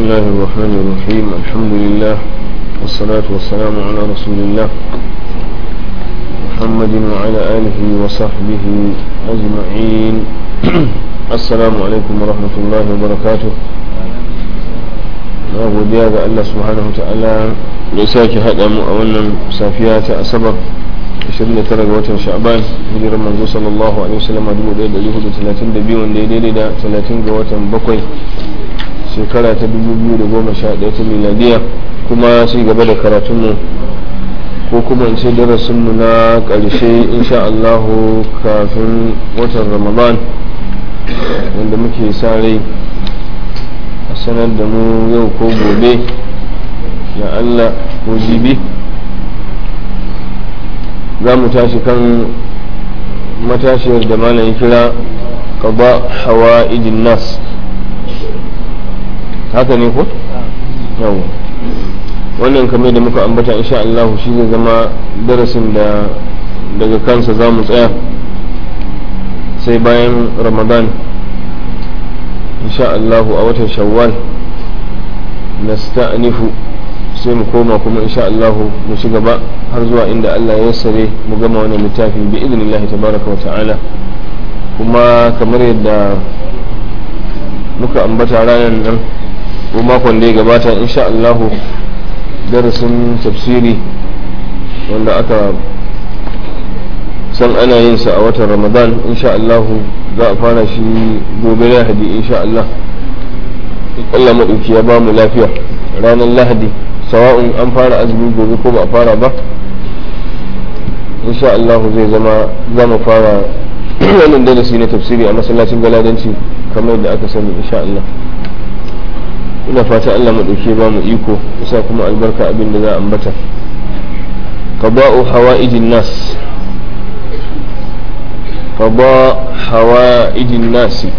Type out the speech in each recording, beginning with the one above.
الله الرحمن الرحيم الحمد لله والصلاة والسلام على رسول الله محمد وعلى آله وصحبه أجمعين السلام عليكم ورحمة الله وبركاته na godiya ga Allah subhanahu ta'ala da sake haɗa mu a wannan safiya ta asabar 29 ga watan sha'ban hijirar manzo sallallahu alaihi wasallam 1432 wanda ya daidai da 30 ga watan bakwai shekara ta 2011 ta miladiya kuma shi gaba da karatunmu ko kuma in ce darasinmu na ƙarshe insha Allahu kafin watan ramadan wanda muke sa rai a sanar da mu yau ko gobe ya Allah ko jibi za mu tashi kan matashiyar da malam kira qada hawa ijin nas haka ne ko? yau wannan kamar da muka ambata insha Allah shi zai zama darasin da daga kansa za mu tsaya sai bayan ramadan insha Allah a watan shawwal nasta'nifu sai mu koma kuma insha Allah mu ci gaba har zuwa inda Allah ya sare mu gama wannan littafi bi idnillah tabaraka wa ta'ala kuma kamar yadda muka ambata ranar nan ko makon da ya gabata insha Allah darasin tafsiri wanda aka san ana yin sa a watan ramadan insha Allah za a fara shi gobe lahadi insha Allah Allah maɗauki ya ba mu lafiya ranar lahadi sawa'un an fara azumi gobe ko ba a fara ba insha Allah zai zama za mu fara wannan darasi na tafsiri a masallacin galadanci kamar yadda aka sani insha Allah ina fata Allah maɗauki ba mu iko isa kuma albarka abin da za a ambata qada'u hawa'ijin nas qada hawa'ijin nasi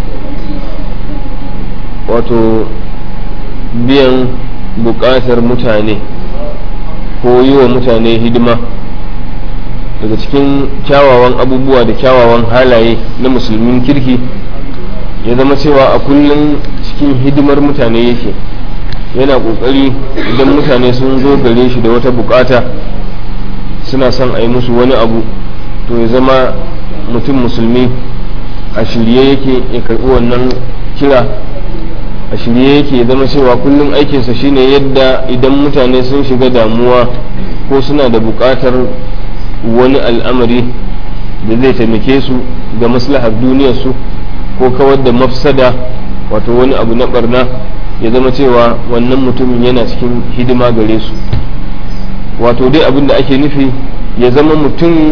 wato biyan buƙatar mutane ko yi wa mutane hidima daga cikin kyawawan abubuwa da kyawawan halaye na musulmin kirki ya zama cewa a kullum cikin hidimar mutane yake yana ƙoƙari idan mutane sun zo gare shi da wata buƙata suna son a yi musu wani abu to ya zama mutum musulmi a shirye yake ya karɓi wannan kira a shirye yake zama cewa kullum aikinsa shine yadda idan mutane sun shiga damuwa ko suna da buƙatar wani al'amari da zai taimake su ga maslahar duniyarsu ko kawar da mafsada wato wani abu na barna ya zama cewa wannan mutumin yana cikin hidima gare su wato dai abin da ake nufi ya zama mutum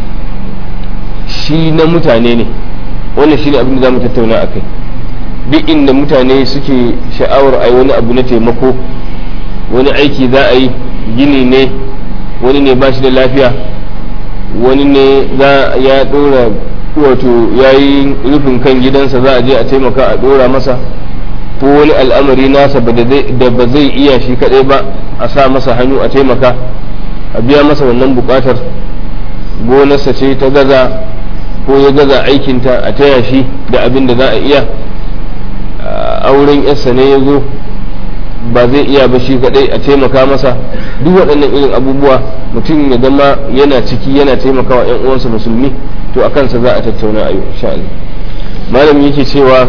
shi na mutane ne wannan shi ne abin da za mu tattauna a kai duk inda mutane suke sha'awar a yi wani abu na taimako wani aiki za a yi gini ne wani ne ba shi da lafiya wani ne za ya dora wato ya yi rufin kan gidansa za a je a taimaka a dora masa ko wani al'amari nasa da ba zai iya shi kadai ba a sa masa hannu a taimaka a biya masa wannan bukatar gonarsa ce ta gaza ko ya gaza aikinta a taya shi da abin da za a iya auren yarsa ne ya zo ba zai iya ba shi kadai a taimaka masa duk waɗannan irin abubuwa mutum ya zama yana ciki yana taimakawa 'yan uwansa musulmi to a kansa za a tattauna a yau insha Allah malam yake cewa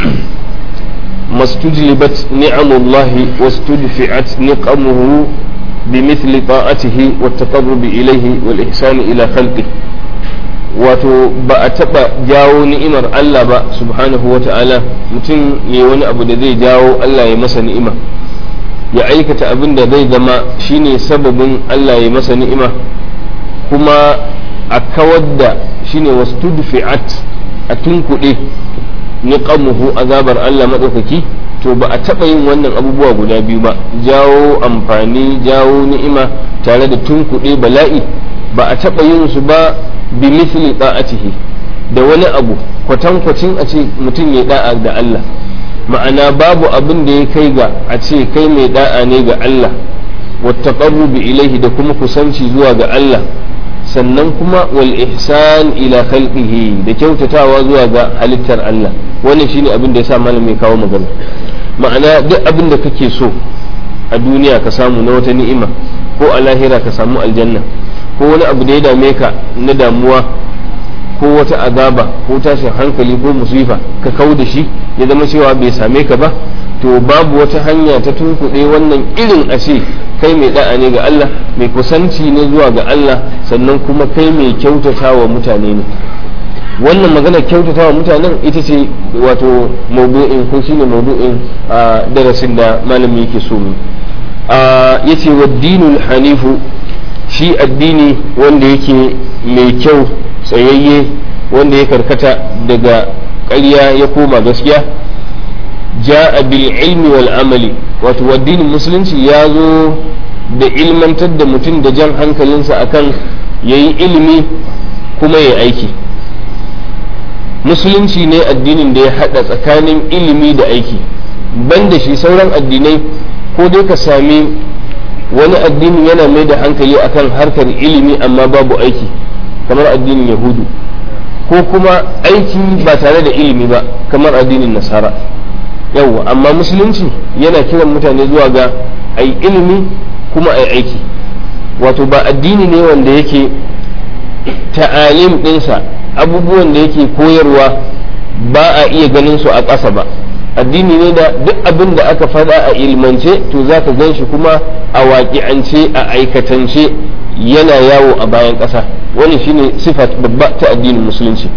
mastujlibat ni'amullahi wastudfi'at niqamuhu bimithli ta'atihi wat taqarrub ilayhi wal ihsan ila khalqihi wato ba a taba jawo ni'imar Allah ba subhanahu wa ta'ala mutum ya wani abu da zai jawo Allah ya masa ni'ima ya aikata abin da zai zama shine sababin Allah ya masa ni'ima kuma a kawar da shine wastudfi'at a tunkuɗe niqamuhu azabar Allah maɗaukaki to ba a taɓa yin wannan abubuwa guda biyu ba jawo amfani jawo ni'ima tare da tunkuɗe bala'i ba a taɓa yin su ba bi misli da'atihi da wani abu kwatankwacin a ce mutum ya da'a da Allah ma'ana babu abin da ya kai ga a ce kai mai da'a ne ga Allah wattaqarrubi ilaihi da kuma kusanci zuwa ga Allah sannan kuma wal ihsan ila khalqihi da kyautatawa zuwa ga halittar Allah wannan shine abin da yasa malami ya kawo magana ma'ana duk abin da kake so a duniya ka samu na wata ni'ima ko a lahira ka samu aljanna ko wani abu da ya dame ka na damuwa ko wata azaba ko tashin hankali ko musifa ka kau da shi ya zama cewa bai same ka ba to babu wata hanya ta tunkuɗe wannan irin a ce kai mai da'a ne ga Allah mai kusanci ne zuwa ga Allah sannan kuma kai mai kyautata wa mutane ne wannan magana kyautata wa mutanen ita ce wato maudu'in ko shine maudu'in a darasin da malami yake so mu ya ce wa dinul hanifu shi addini wanda yake mai kyau tsayayye wanda ya karkata daga ƙarya ya koma gaskiya ja'a bil ilmi wal amali wato addinin musulunci ya zo da ilmantar da mutum da jan hankalinsa akan yayi ilimi kuma ya aiki musulunci ne addinin da ya hada tsakanin ilimi da aiki banda shi sauran addinai ko dai ka sami wani addini yana mai da hankali akan harkar ilimi amma babu aiki kamar addinin yahudu ko kuma aiki ba tare da ilimi ba kamar addinin nasara yawwa amma musulunci yana kiran mutane zuwa ga ai ilimi kuma ai aiki wato ba addini ne wanda yake ta'alim ɗinsa abubuwan da yake koyarwa ba a iya ganin su a ƙasa ba addini ne da duk abin da aka faɗa a ilmance to za ka gan shi kuma a waƙi'ance a aikatance yana yawo a bayan ƙasa wani shine sifat babba ta addinin musulunci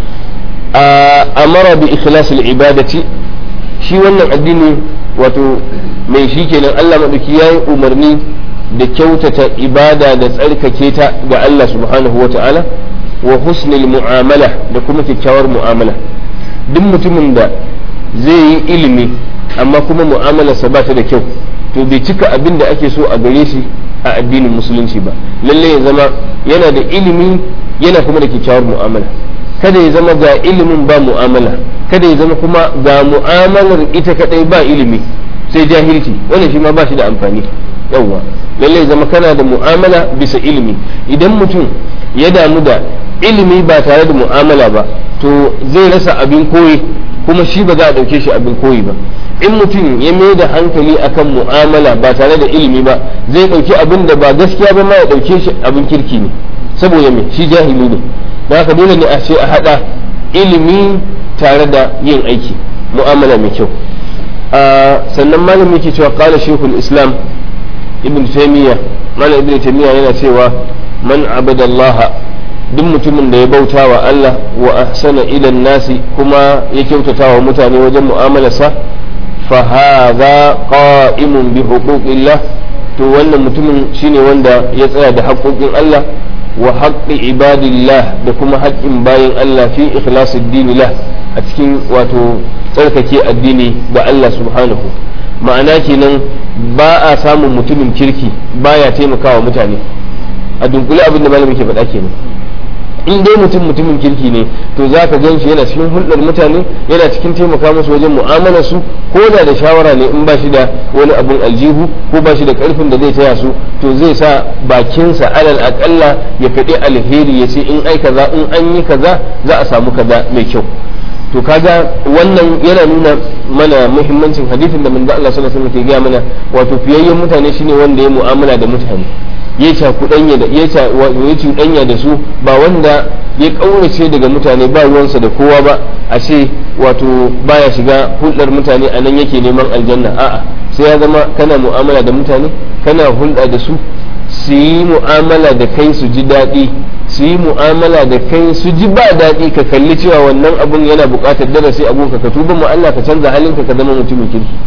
a amara bi ikhlasil ibadati shi wannan addini wato mai shi kenan Allah maɗauki ya yi umarni da kyautata ibada da tsarkake ta ga Allah subhanahu wa ta'ala wa husnil mu'amala da kuma kyakkyawar mu'amala duk mutumin da zai yi ilimi amma kuma mu'amalarsa ba ta da kyau to bai cika abin da ake so a gare shi a addinin musulunci ba lalle ya zama yana da ilimi yana kuma da kyakkyawar mu'amala kada ya zama ga ilimin ba mu'amala kada ya zama kuma ga mu'amalar ita kadai ba ilimi sai jahilci wannan shi ma ba shi da amfani yawwa lalle ya zama kana da mu'amala bisa ilimi idan mutum ya damu da ilimi ba tare da mu'amala ba to zai rasa abin koyi kuma shi ba za a ɗauke shi abin koyi ba in mutum ya mai da hankali akan mu'amala ba tare da ilimi ba zai ɗauki abin da ba gaskiya ba ma ya ɗauke shi abin kirki ne saboda me shi jahili ne da haka dole ne a ce a haɗa ilimi tare da yin aiki mu'amala mai kyau sannan malam yake cewa qala shaykhul islam ibn taymiya malam ibn taymiya yana cewa man abadallaha duk mutumin da ya bauta wa Allah wa ahsana ila nasi kuma ya kyautata wa mutane wajen mu'amalarsa fa hadha qa'imun bi huquqillah to wannan mutumin shine wanda ya tsaya da haƙoƙin Allah wa haqqi ibadillah da kuma haƙƙin bayin Allah fi ikhlasid dinillah a cikin wato tsarkake addini ga Allah subhanahu ma'ana kenan ba a samun mutumin kirki baya taimakawa mutane a dunkule abin da malamin ke faɗa kenan in dai mutum mutumin kirki ne to za ka gan shi yana cikin hulɗar mutane yana cikin taimaka musu wajen mu'amalar su ko da da shawara ne in ba shi da wani abun aljihu ko ba shi da ƙarfin da zai taya su to zai sa bakinsa alal aƙalla ya faɗi alheri ya ce in ai kaza in an yi kaza za a samu kaza mai kyau to kaga wannan yana nuna mana muhimmancin hadithin da manzo Allah sallallahu alaihi wasallam ke gaya mana wato fiyayyen mutane shine wanda ya mu'amala da mutane ya cakuɗanya da ya cuɗanya da su ba wanda ya ƙaurace daga mutane ba ruwansa da kowa ba a ce wato baya shiga hulɗar mutane a nan yake neman aljanna a'a sai ya zama kana mu'amala da mutane kana hulɗa da su su yi mu'amala da kai su ji daɗi su yi mu'amala da kai su ji ba daɗi ka kalli cewa wannan abun yana buƙatar darasi abun ka ka tuba mu Allah ka canza halinka ka zama mutumin kirki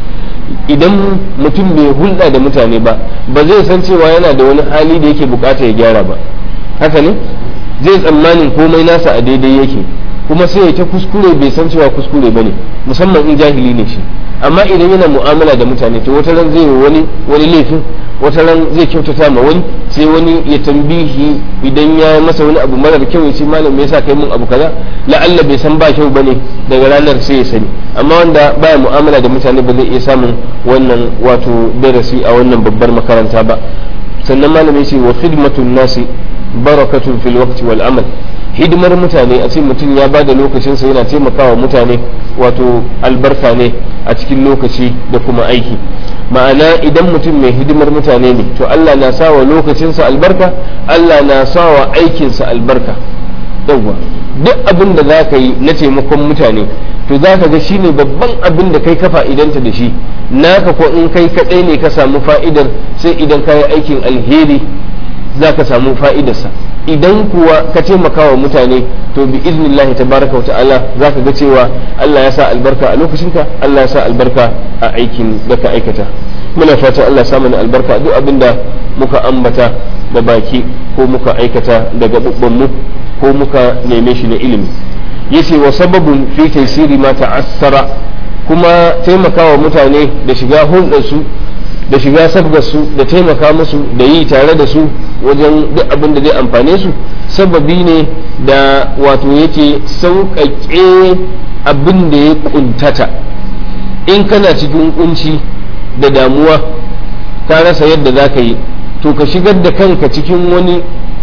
idan mutum bai hulɗa da mutane ba ba zai san cewa yana da wani hali da yake bukata ya gyara ba haka ne zai tsammanin komai nasa a daidai yake kuma sai ya ta kuskure bai san cewa kuskure ba ne musamman in jahili ne shi amma idan yana mu'amala da mutane to wata ran zai yi wani wani laifin wata ran zai kyautata ma wani sai wani ya tambihi idan ya masa wani abu marar kyau ya ce malam me yasa kai mun abu kaza la'alla bai san ba kyau bane daga ranar sai ya sani amma wanda baya mu'amala da mutane ba zai iya samun wannan wato darasi a wannan babbar makaranta ba sannan malam ya ce wa khidmatun nasi barakatun fil waqti wal amal hidimar mutane a ce mutum ya bada lokacinsa yana taimakawa mutane wato albarka ne a cikin lokaci da kuma aiki ma'ana idan mutum mai hidimar mutane ne to Allah na sa wa lokacinsa albarka Allah na sa wa aikinsa albarka yawwa duk abin da za ka yi na taimakon mutane to za ka ga shine babban abin da kai ka fa'idanta da shi naka ko in kai kaɗai ne ka samu fa'idar sai idan ka yi aikin alheri za ka samu fa'idarsa idan kuwa ka taimaka wa mutane to bi iznillahi tabaraka wa ta'ala za ka ga cewa Allah ya sa albarka a lokacinka Allah ya sa albarka a aikin da ka aikata muna fatan Allah ya sa mana albarka duk abin da muka ambata da baki ko muka aikata daga mu ko muka neme shi na ilimi yace wa sababun fi taysiri ma ta'assara kuma taimakawa mutane da shiga hulɗarsu da shiga sabgarsu da taimaka musu da yi tare da su wajen duk abin da zai amfane su sababi ne da wato yake sauƙaƙe abin da ya ƙuntata in kana cikin kunci da damuwa ka rasa yadda za ka yi to ka shigar da kanka cikin wani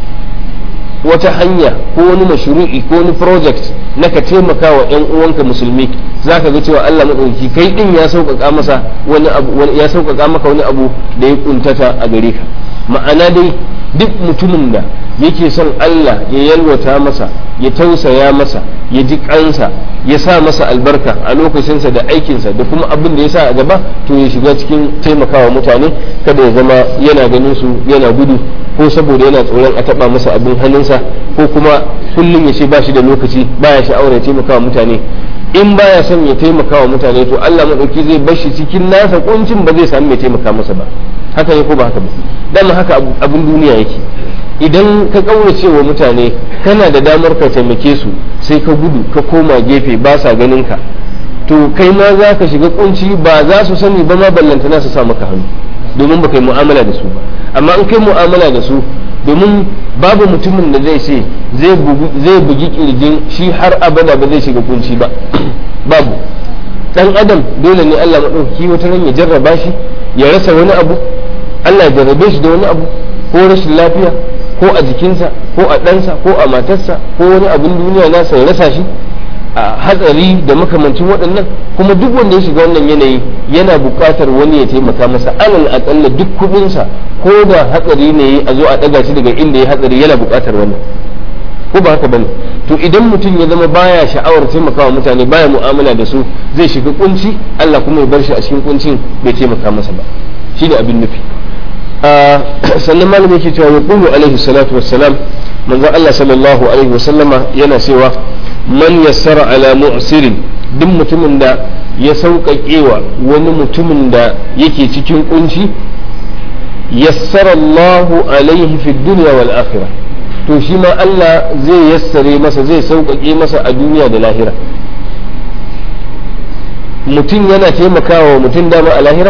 wata hanya ko wani mashru'i ko wani project na ka taimaka wa 'yan uwanka musulmi za ka ga cewa Allah maɗauki kai ɗin ya sauƙaƙa masa wani abu ya sauƙaƙa maka wani abu da ya kuntata a gare ka ma'ana dai duk mutumin da yake son Allah ya yalwata masa ya tausaya masa ya ji kansa ya sa masa albarka a lokacinsa da aikinsa da kuma abin da ya sa a gaba to ya shiga cikin taimakawa mutane kada ya zama yana ganin su yana gudu ko saboda yana tsoron a taba masa abin hannunsa ko kuma kullum ya ce ba shi da lokaci baya sha'awar ya taimakawa mutane in baya son ya taimakawa mutane to Allah madauki zai bar shi cikin nasa kuncin ba zai samu mai taimaka masa ba haka ne ko ba haka ba dan haka abin duniya yake idan ka kaurace wa mutane kana da damar ka taimake su sai ka gudu ka koma gefe ba sa ganin ka to kai ma za ka shiga kunci ba za su sani ba ma ballantana su sa maka hannu domin ba kai mu'amala da su ba amma in kai mu'amala da su domin babu mutumin da zai ce zai bugi kirjin shi har abada ba zai shiga kunci ba babu dan adam dole ne Allah maɗauki wata ran ya jarraba shi ya rasa wani abu Allah ya jarrabe shi da wani abu ko rashin lafiya ko a jikinsa ko a ɗansa ko a matarsa ko wani abin duniya nasa ya rasa shi a hatsari da makamancin waɗannan kuma duk wanda ya shiga wannan yanayi yana buƙatar wani ya taimaka masa alal aƙalla duk kuɗinsa ko da hatsari ne a zo a ɗaga shi daga inda ya hatsari yana buƙatar wannan ko ba haka bane to idan mutum ya zama baya sha'awar taimakawa mutane baya mu'amala da su zai shiga kunci Allah kuma ya bar shi a cikin kuncin bai taimaka masa ba shi ne abin nufi sannan malam yake cewa ya kulu alaihi salatu wassalam manzon Allah sallallahu alaihi wasallama yana cewa man yassara ala mu'sirin duk mutumin da ya sauƙaƙewa wani mutumin da yake cikin kunci yassara Allahu alaihi fi dunya wal akhirah to shi ma Allah zai yassare masa zai sauƙaƙe masa a duniya da lahira mutum yana taimakawa mutum dama a lahira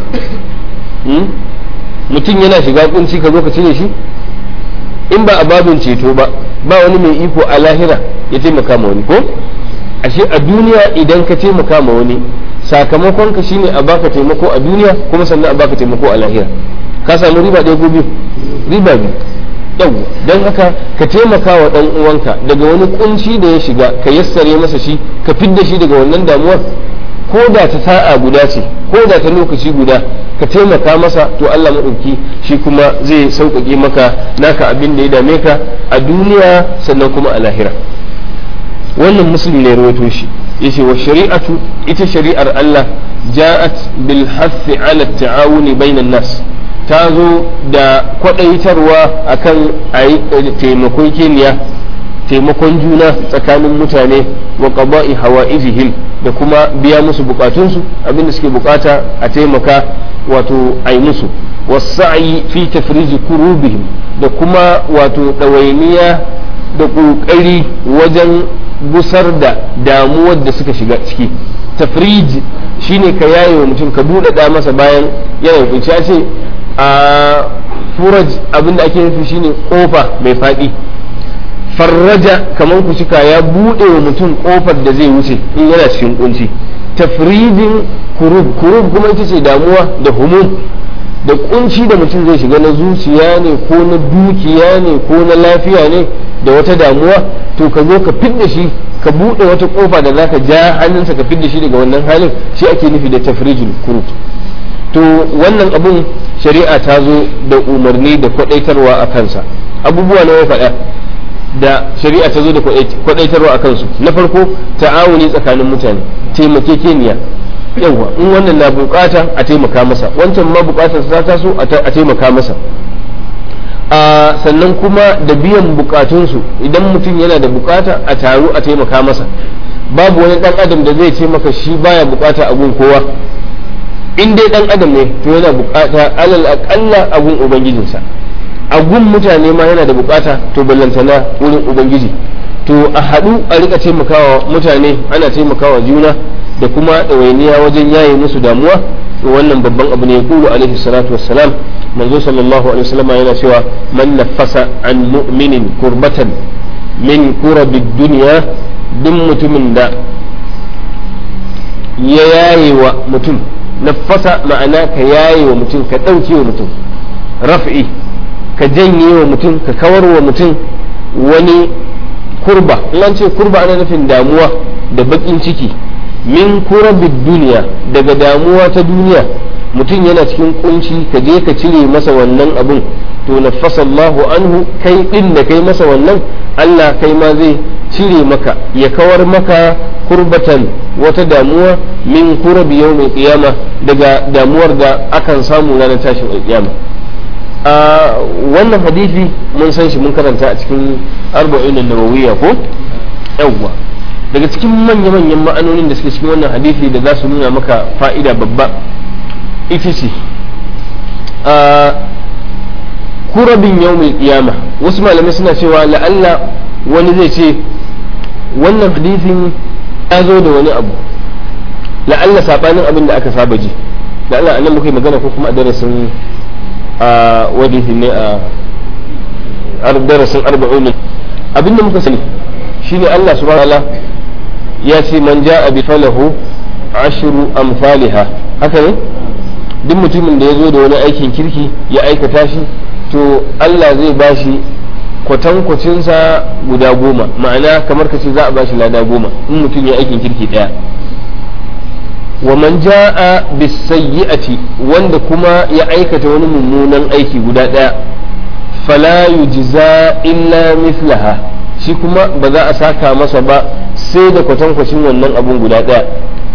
mutum yana shiga kunci ka zo ka cire shi in ba a babin ceto ba ba wani mai iko a lahira ya taimaka ma wani ko ashe a duniya idan ka taimaka ma wani sakamakon ka shine a baka taimako a duniya kuma sannan a baka taimako a lahira ka samu riba ɗaya ko biyu riba biyu yau don haka ka taimaka wa ɗan uwanka daga wani kunci da ya shiga ka yassare masa shi ka fidda shi daga wannan damuwar ko da ta sa'a guda ce ko da ta lokaci guda ka taimaka masa to Allah maɗauki shi kuma zai sauƙaƙe maka naka abin da ya dame ka a duniya sannan kuma a lahira wannan musulmi ne rawaito shi yace wa shari'atu ita shari'ar Allah ja'at bil hathi ala ta'awuni bainan nas ta zo da kwadaitarwa akan ayi taimakon keniya taimakon juna tsakanin mutane wa qada'i hawa'ijihim da kuma biya musu bukatunsu abinda suke bukata a taimaka wato ai musu wasa'i fi tafriji kurubihim da kuma wato ɗawainiya da ƙoƙari wajen gusar da damuwar da suka shiga ciki tafrij shine ka yaye wa mutum ka buɗaɗa masa bayan yana kunci a ce a furaj abinda ake nufi shine kofa mai faɗi farraja kamar ku cika ya buɗe wa mutum kofar da zai wuce in yana cikin kunci tafridin kurub kurub kuma ita ce damuwa da humum da kunci da mutum zai shiga na zuciya ne ko na dukiya ne ko na lafiya ne da wata damuwa to ka zo ka fidda shi ka buɗe wata kofa da zaka ja hannunsa ka fidda shi daga wannan halin shi ake nufi da tafrijul kurut to wannan abun shari'a ta zo da umarni da kwadaitarwa a kansa abubuwa na ya faɗa da shari'a ta zo da kwadaitarwa a kansu na farko ta'awuni tsakanin mutane taimakekeniya yawa in wannan na bukata a taimaka masa wancan ma bukatar ta taso a taimaka masa a sannan kuma da biyan bukatunsu idan mutum yana da bukata a taru a taimaka masa babu wani dan adam da zai ce maka shi baya bukata a gun kowa in dai dan adam ne to yana bukata alal aqalla a gun ubangijinsa a gun mutane ma yana da bukata to ballantana wurin ubangiji to a haɗu a rika taimakawa mutane ana taimakawa juna da kuma ɗawainiya wajen yaye musu damuwa to wannan babban abu ne kulu alaihi salatu wassalam manzo sallallahu alaihi wasallam yana cewa man nafasa an mu'minin kurbatan min kurabid dunya duk mutumin da ya yaye wa mutum nafasa ma'ana ka yaye wa mutum ka ɗauke wa mutum raf'i ka janye wa mutum ka kawar wa mutum wani kurba in ce kurba ana nufin damuwa da baƙin ciki min kurabid duniya daga damuwa ta duniya mutum yana cikin kunci ka je ka cire masa wannan abun to nafasa Allahu anhu kai din da kai masa wannan Allah kai ma zai cire maka ya kawar maka kurbatan wata damuwa min kurabi yawmin qiyama daga damuwar da akan samu ranar tashin alƙiyama a wannan hadisi mun san shi mun karanta a cikin arba'in nawawiyya ko yawwa daga cikin manya-manyan ma'anonin da suke cikin wannan hadisi da za su nuna maka fa'ida babba ita ce a kurabin yawmin qiyama wasu malamai suna cewa la'alla wani zai ce wannan hadisin ya zo da wani abu la'alla sabanin abin da aka saba ji la'alla anan muka yi magana ko kuma a darasin a wani ne a darasin arba'un abinda muka sani shine Allah subhanahu wa ya ce man ja'a bi falahu ashru amsalha haka ne duk mutumin da ya zo da wani aikin kirki ya aikata shi to Allah zai bashi kwatankwacinsa guda goma ma'ana kamar ka ce za a bashi lada goma in mutum ya aikin kirki daya wa man ja'a bisayyi'ati wanda kuma ya aikata wani mummunan aiki guda daya fala yujza illa mislaha shi kuma ba za a saka masa ba sai da kwatankwacin wannan abun guda daya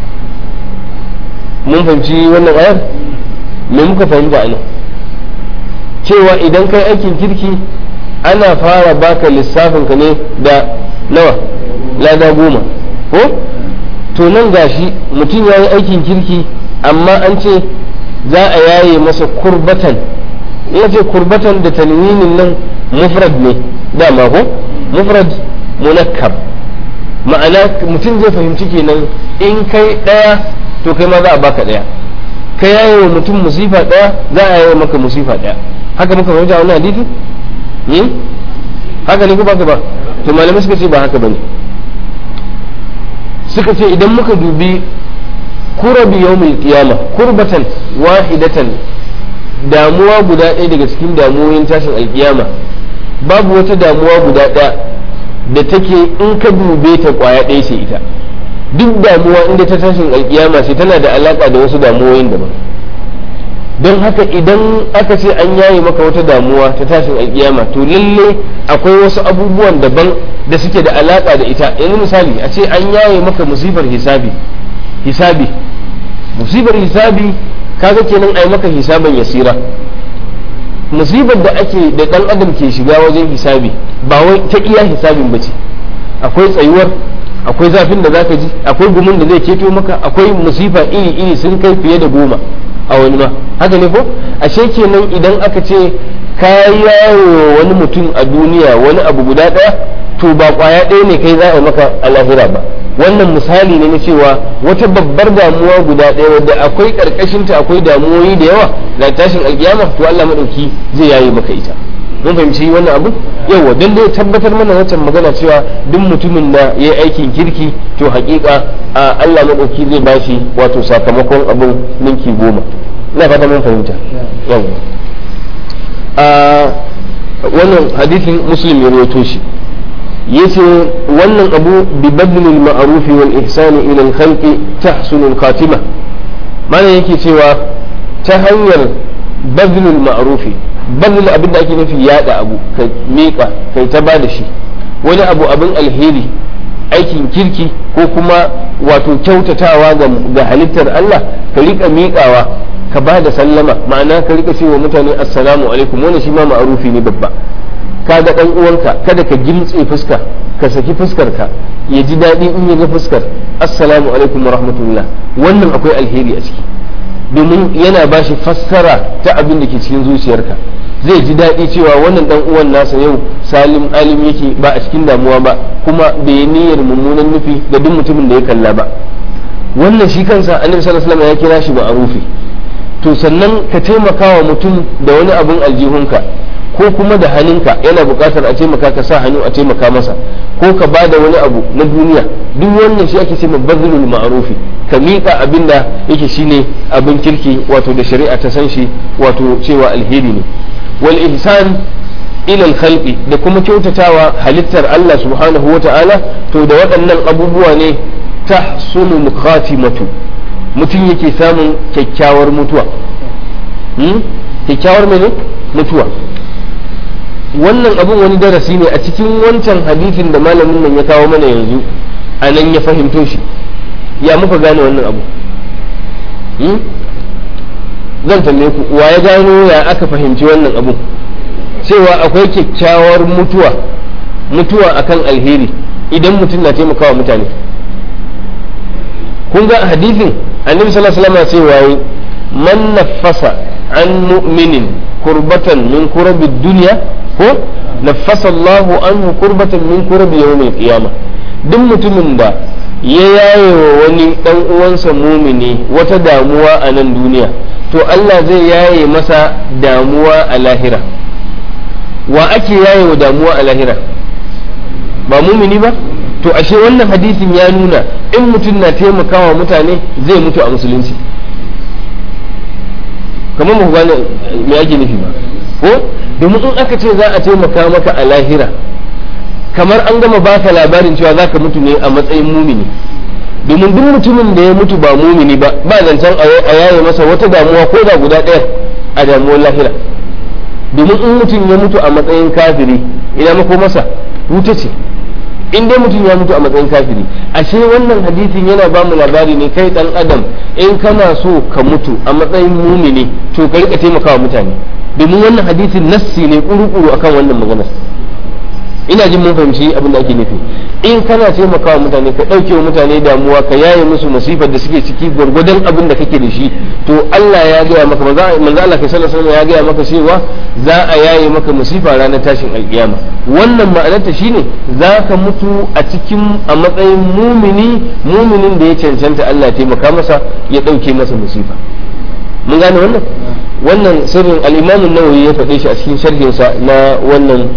mun fahimci wannan ayar me muka fahimta ana cewa idan kai aikin kirki ana fara baka lissafin ka ne da nawa lada goma ko to nan gashi mutum ya yi aikin kirki amma an ce za a yaye masa kurbatan ya ce kurbatan da tanwinin nan mufrad ne dama ko mufrad munakkab ma'ana mutum zai fahimci kenan in kai ɗaya to kai ma za a baka ɗaya ka yaye wa mutum musifa ɗaya za a yaye maka musifa ɗaya haka muka fahimta wannan hadisi haka ne ko baka ba to malamai suka ce ba haka bane suka ce idan muka dubi kurabi yawmil qiyama kurbatan wahidatan damuwa guda ɗaya daga cikin damuwoyin tashin alkiyama babu wata damuwa guda ɗaya da take in ka dube ta kwaya ɗaya ce ita duk damuwa inda ta tashin alkiyama ce tana da alaka da wasu damuwoyin daban don haka idan aka ce an yaye maka wata damuwa ta tashin alkiyama to lalle akwai wasu abubuwan daban da suke da alaka da ita yanzu misali a ce an yaye maka musibar hisabi hisabi musibar hisabi kaga kenan ai maka hisaban yasira musibar da ake da dan adam ke shiga wajen hisabi ba wai ta iya hisabin bace akwai tsayuwar akwai zafin da zaka ji akwai gumin da zai keto maka akwai musifa iri iri sun kai fiye da goma a wani ma haka ne ko ashe kenan idan aka ce ka yawo wani mutum a duniya wani abu guda ɗaya to ba kwaya ɗaya ne kai za a maka a lahira ba wannan misali ne na cewa wata babbar damuwa guda ɗaya wadda akwai ƙarƙashinta akwai damuwoyi da yawa na tashin alkiyama to Allah maɗauki zai yaye maka ita mun fahimci wannan abu yawa don dai tabbatar mana wancan magana cewa duk mutumin da ya yi aikin kirki to haƙiƙa a Allah maɗauki zai bashi wato sakamakon abin ninki goma ina fata mun fahimta yawa a wannan hadisin muslim ya rawaito shi yace wannan abu bi badlil ma'ruf wal ihsan ila al khalqi tahsunu al khatima mana yake cewa ta hanyar badlul ma'ruf badlul abin da ake nufi yada abu ka miƙa kai ta bada shi wani abu abin alheri aikin kirki ko kuma wato kyautatawa ga halittar Allah ka rika miƙawa ka ba da sallama ma'ana ka rika cewa mutane assalamu alaikum wani shi ma ma'arufi ne babba ka ga dan uwanka kada ka gimtse fuska ka saki fuskar ka ya ji daɗi in ya ga fuskar assalamu alaikum wa rahmatullah wannan akwai alheri a ciki domin yana ba shi fassara ta abin da ke cikin zuciyarka zai ji daɗi cewa wannan dan uwan nasa yau salim alim yake ba a cikin damuwa ba kuma bai niyyar mummunan nufi ga duk mutumin da ya kalla ba wannan shi kansa annabi sallallahu alaihi wasallam ya kira shi ma'arufi to sannan ka taimaka wa mutum da wani abin aljihunka ko kuma da hannunka yana buƙatar a taimaka ka sa hannu a taimaka masa ko ka ba da wani abu na duniya duk wannan shi ake ce bazilul ma'rufi ka miƙa abin da yake shine abin kirki wato da shari'a ta san shi wato cewa alheri ne wal ihsan ila al da kuma kyautatawa halittar Allah subhanahu wata'ala to da waɗannan abubuwa ne tahsulul khatimatu mutum yake samun kyakkyawar mutuwa kyakkyawar mene mutuwa wannan abin wani darasi ne a cikin wancan hadisin da malamin nan ya kawo mana yanzu a nan ya fahimto shi ya muka gane wannan abu zan tambaye ku wa ya gano ya aka fahimci wannan abu cewa akwai kyakkyawar mutuwa mutuwa akan alheri idan mutum na taimakawa mutane kun ga hadisin annabi sallallahu alaihi wasallam cewa man nafasa an mu'minin kurbatan min kurabi dunya ko nafasa Allahu anhu kurbatan min kurabi yawmil qiyamah duk mutumin da ya yaye wa wani dan uwansa mumini wata damuwa a nan duniya to Allah zai yaye masa damuwa a lahira wa ake yaye wa damuwa a lahira ba mumini ba to ashe wannan hadisin ya nuna in mutum na taimakawa mutane zai mutu a musulunci kamar mu gane me ake nufi ba ko domin in aka ce za a taimaka maka a lahira kamar an gama baka labarin cewa za ka mutu ne a matsayin mumini domin duk mutumin da ya mutu ba mumini ba ba zancen a yaye masa wata damuwa ko da guda ɗaya a damuwar lahira domin in mutum ya mutu a matsayin kafiri ina mako masa wuta ce in dai mutum ya mutu a matsayin kafiri ashe wannan hadisin yana ba mu labari ne kai dan adam in kana so ka mutu a matsayin mumini to ka rika taimakawa mutane domin wannan hadisin nassi ne kuru-kuru akan wannan maganar ina jin mun fahimci abin da ake nufi in kana taimakawa mutane ka ɗauke wa mutane damuwa ka yaye musu masifar da suke ciki gwargwadon abin da kake da shi to Allah ya gaya maka manzo Allah kai sallallahu alaihi ya gaya maka cewa za a yaye maka masifa ranar tashin alkiyama wannan ma'anarta shine za ka mutu a cikin a matsayin mumini muminin da ya cancanta Allah ya taimaka masa ya ɗauke masa musifa mun gane wannan wannan sirrin al-Imam an-Nawawi ya faɗe shi a cikin sharhinsa na wannan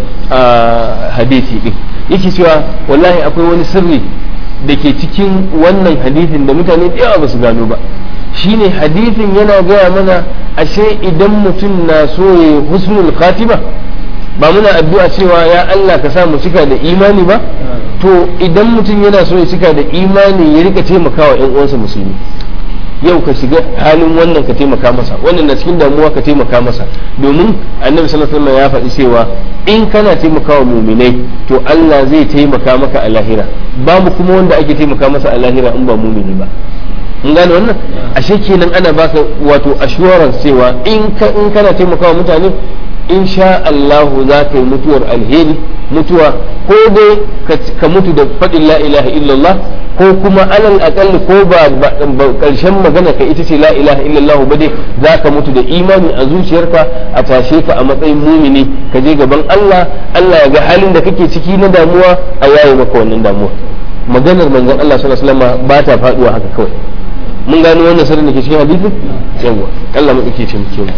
hadisi din yake cewa wallahi akwai wani sirri da ke cikin wannan hadisin da mutane da yawa ba su gano ba shine hadisin yana gaya mana ashe idan mutum na so ya husnul khatima ba muna addu'a cewa ya Allah ka sa mu cika da imani ba to idan mutum yana so ya cika da imani ya rika taimakawa ƴan uwansa musulmi yau ka shiga halin wannan ka taimaka masa wannan na cikin damuwa ka taimaka masa domin annabi sallallahu alaihi wasallam ya faɗi cewa in kana taimakawa muminai to Allah zai taimaka maka a lahira babu kuma wanda ake taimaka masa a lahira in ba mumini ba mun gane wannan ashe kenan ana baka wato assurance cewa in ka in kana taimakawa mutane insha Allah za ka yi mutuwar alheri mutuwa ko dai ka mutu da faɗin la ilaha illallah ko kuma alal akalli ko ba karshen magana ka ita ce la ilaha illallah ba dai za ka mutu da imani a zuciyarka a tashe ka a matsayin mumini ka je gaban Allah Allah ya ga halin da kake ciki na damuwa a yaye maka wannan damuwa maganar manzon Allah sallallahu alaihi wasallam ba ta faduwa haka kawai mun gano wannan sirrin da ke cikin hadisi yawa Allah mu dake cin mu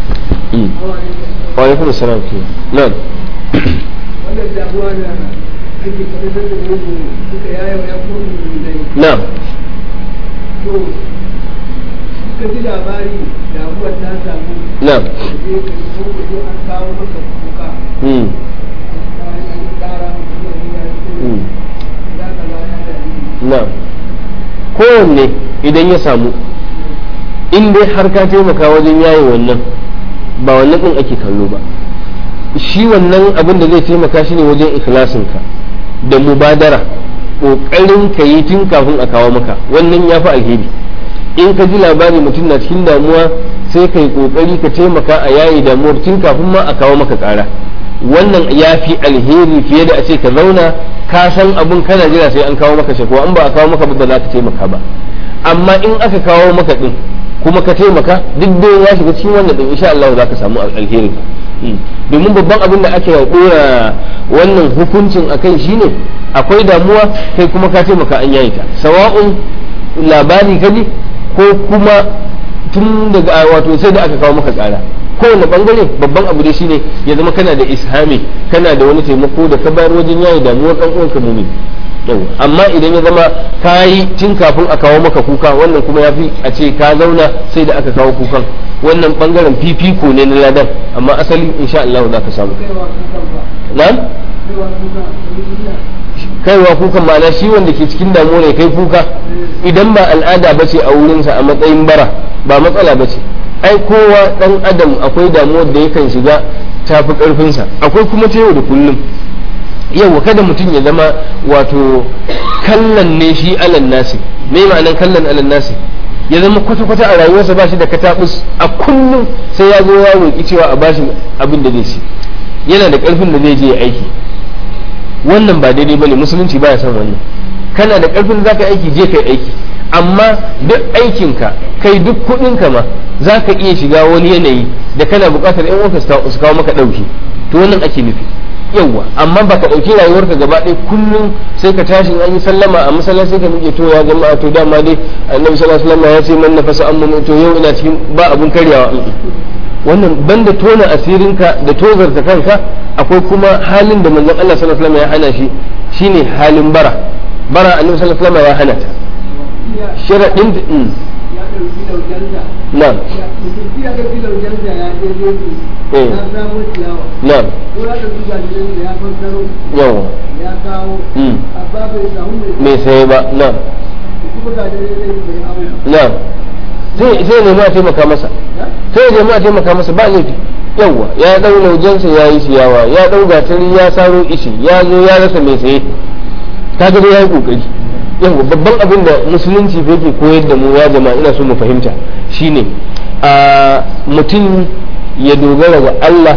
wa alaikum assalam na'am wannan damuwa da ake fadar da mugu suka yaya wa yankun dai na'am to suka ji labari damuwar ta samu na'am je ka ko ko an kawo maka kuka hmm an kara maka zuwa gida na'am kowanne idan ya samu in dai har ka taimaka wajen yaye wannan ba wannan din ake kallo ba shi wannan abin da zai taimaka shi ne wajen ikhlasinka da mubadara ƙoƙarin ka yi tun kafin a kawo maka wannan ya fi alheri in ka ji labari mutum na cikin damuwa sai ka yi ƙoƙari ka taimaka a yayi damuwar tun kafin ma a kawo maka ƙara wannan ya fi alheri fiye da a ce ka zauna ka san abin kana jira sai an kawo maka shakwa in ba a kawo maka ba ba za ka taimaka ba amma in aka kawo maka din kuma ka taimaka duk da ya shiga cikin wannan din insha Allah za ka samu alheri domin babban abin da ake dora wannan hukuncin akai shine akwai damuwa kai kuma ka taimaka an yayi ta sawa'un labari kaji ko kuma tun daga wato sai da aka kawo maka tsara kowane bangare babban abu dai shine ya zama kana da ishami kana da wani taimako da ka bayar wajen yayi damuwar dan uwanka mumin amma idan ya zama ka yi tun kafin a kawo maka kuka wannan kuma ya fi a ce ka zauna sai da aka kawo kukan wannan bangaren fifiko ne na ladan amma asali insha Allah za ka samu na'am kaiwa kukan ma'ana shi wanda ke cikin damuwa ne kai kuka idan ba al'ada ba ce a wurinsa a matsayin bara ba matsala ba ce ai kowa dan adam akwai damuwar da yakan shiga tafi karfinsa akwai kuma ta yau da kullum yau kada mutum ya zama wato kallon ne shi alan nasi me ma'anan kallon alan nasi ya zama kwata-kwata a rayuwarsa ba shi da katabus a kullum sai ya zo ya roƙi cewa a bashi abin da zai ci yana da ƙarfin da zai je ya aiki wannan ba daidai bane musulunci baya son wannan kana da ƙarfin da zaka aiki je kai aiki amma duk aikinka kai duk kuɗinka ma za ka iya shiga wani yanayi da kana buƙatar yan uwanka su kawo maka ɗauki to wannan ake nufi yawwa amma ba ka ɗauki rayuwarka gaba ɗaya kullum sai ka tashi an yi sallama a masallaci sai ka miƙe to ya jama'a to dama dai annabi sallallahu alaihi wasallam ya ce man nafasa amma to yau ina cikin ba abun karyawa wannan banda tona asirinka da tozarta kanka akwai kuma halin da manzon Allah sallallahu alaihi wasallam ya hana shi shine halin bara bara annabi sallallahu alaihi wasallam ya hana ta sharadin ya ɗauki laujansa na'am mutum ya ɗauki laujansa ya je jeji Eh. ya samo ciyawa na'am ko ya ɗauki gajinan da ya fassaro yawa ya kawo Mm. amma bai samu mai mai saye ba na'am kuma gajinan zai bai abu na'am sai sai ne ma taimaka masa sai ya nemi a taimaka masa ba laifi yawwa ya dau laujensa ya yi ciyawa ya dau gatari ya saro ishi ya zo ya rasa mai saye kaga dai ya yi kokari yawwa babban abin da musulunci fa yake koyar da mu ya jama'a ina so mu fahimta shine a mutum ya dogara ga Allah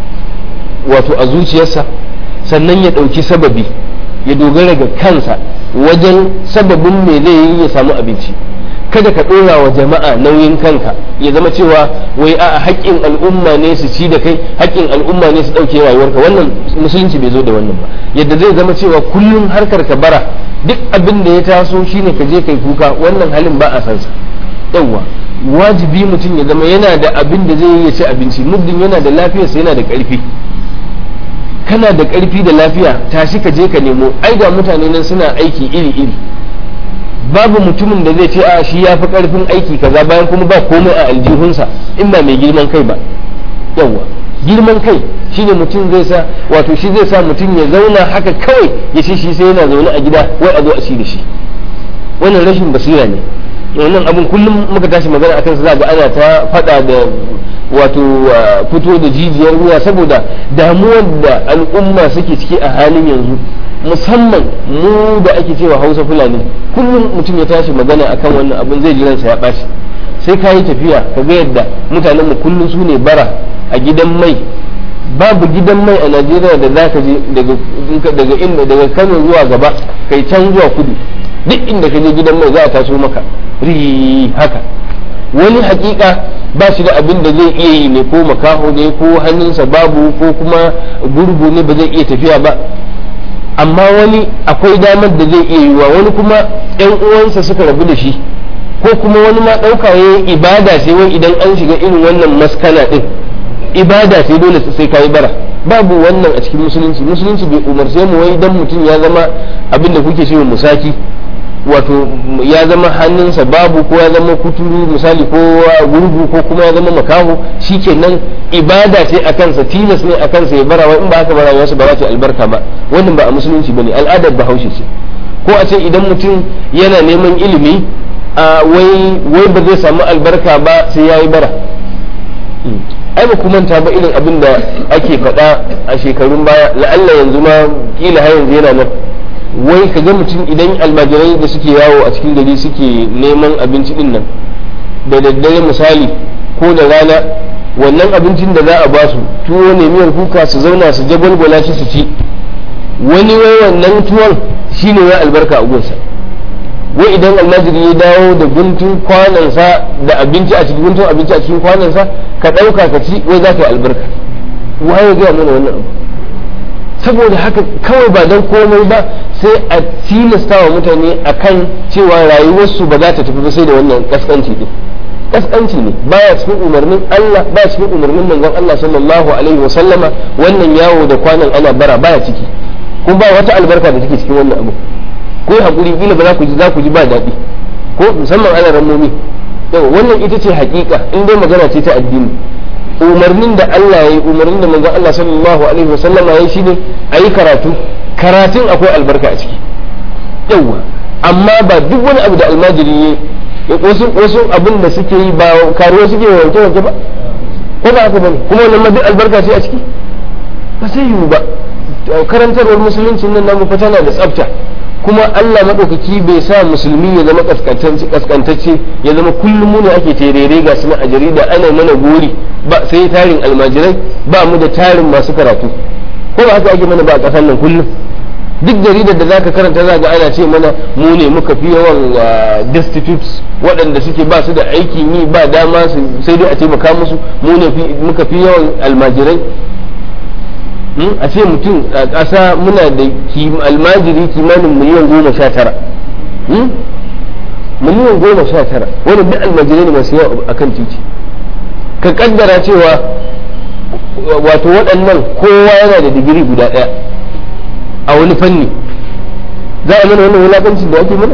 wato a zuciyarsa sannan ya ɗauki sababi ya dogara ga kansa wajen sababin me zai yi ya samu abinci kada ka ɗora wa jama'a nauyin kanka ya zama cewa wai a haƙƙin al'umma ne su ci da kai haƙƙin al'umma ne su ɗauke rayuwarka wannan musulunci bai zo da wannan ba yadda zai zama cewa kullum harkar ka bara duk abin da ya taso shine ka je kai kuka wannan halin ba a san sa yawwa wajibi mutum ya zama yana da abin da zai yi ya ci abinci muddin yana da lafiyarsa yana da ƙarfi kana da ƙarfi da lafiya tashi ka je ka nemo ai ga mutane nan suna aiki iri iri babu mutumin da zai ce a shi ya fi ƙarfin aiki kaza bayan kuma ba komai a aljihunsa in ba mai girman kai ba yawwa girman kai shine mutum zai sa wato shi zai sa mutum ya zauna haka kawai ya ce shi sai yana zaune a gida wai a zo a ci da shi wannan rashin basira ne wannan abin kullum muka tashi magana akan sa za ga ana ta faɗa da wato uh, fito da jijiyar wuya saboda damuwar da al'umma suke ciki a halin yanzu musamman mu da ake cewa hausa fulani kullum mutum ya tashi magana akan wannan abin zai ji ransa ya ɓaci sai ka yi tafiya ka ga yadda mutanen mu kullum su ne bara a gidan mai babu gidan mai a najeriya da za ka je daga daga inda daga kano zuwa gaba kai can zuwa kudu duk inda ka je gidan mai za a taso maka ri haka wani hakika ba shi da abin da zai iya yi ne ko makaho ne ko hannunsa babu ko kuma gurgu ne ba zai iya tafiya ba amma wani akwai damar da zai iya yiwa wani kuma yan uwansa suka rabu da shi ko kuma wani ma ɗauka ya ibada sai wai idan an shiga irin wannan maskana ɗin ibada sai dole sai ka yi bara babu wannan a cikin musulunci musulunci bai umarce mu wai dan mutum ya zama abin da kuke cewa musaki wato ya zama hannunsa babu ko ya zama kuturu misali ko gurgu ko kuma ya zama makaho shikenan ibada ce a kansa tilas ne a kansa ya bara in ba haka bara wasu ba za ta albarka ba wannan ba a musulunci bane al'adar bahaushe ce ko a ce idan mutum yana neman ilimi a wai wai ba zai samu albarka ba sai ya yi bara ai ba ku manta ba irin abin da ake faɗa a shekarun baya la'alla yanzu ma kila har yanzu yana nan wai ka ga mutum idan almajirai da suke yawo a cikin gari suke neman abinci din nan da daddare misali ko da rana wannan abincin da za a ba su tuwo ne miyar kuka su zauna su jagwalgwala shi su ci wani wai wannan tuwon shine ya albarka a gunsa wai idan almajiri ya dawo da guntun kwanansa da abinci a cikin guntun abinci a cikin kwanansa ka ɗauka ka ci wai za ka yi albarka waye gaya mana wannan abu saboda haka kawai ba don komai ba sai a tilasta wa mutane akan cewa rayuwarsu ba za ta tafi ba sai da wannan kaskanci din kaskanci ne baya cikin umarnin Allah baya cikin umarnin manzon Allah sallallahu alaihi wa sallama wannan yawo da kwanan ana bara baya ciki kuma ba wata albarka da take cikin wannan abu ko hakuri kila ba za ku ji za ku ji ba daɗi ko musamman ana ramomi yau wannan ita ce hakika in dai magana ce ta addini umarnin da Allah ya yi umarnin da manzon Allah sallallahu alaihi wa sallama ya yi shine ayi karatu karatun akwai albarka a ciki yawa amma ba duk wani abu da almajiri ya wasu wasu abin da suke yi ba karuwa suke wanke wanke ba ko ba haka bane kuma wannan ma duk albarka ce a ciki ba sai yiwu ba karantarwar musulunci nan namu fa tana da tsafta kuma Allah madaukaki bai sa musulmi ya zama kaskantacce ya zama kullum mu ne ake terere ga suna a jarida ana mana gori ba sai tarin almajirai ba mu da tarin masu karatu ko ba haka ake mana ba a kasar nan kullum duk jaridar da zaka karanta za ga ana ce mana mu ne muka fi yawan destitutes waɗanda suke ba su da aikin yi ba dama sai dai a taimaka musu mu ne muka fi yawan almajirai a ce mutum a ƙasa muna da almajiri kimanin miliyan goma sha tara miliyan goma sha tara wani duk almajirai ne masu yawa a kan titi ka kaddara cewa wato waɗannan kowa yana da digiri guda ɗaya a wani fanni za a mana wannan wulaƙancin da ake mana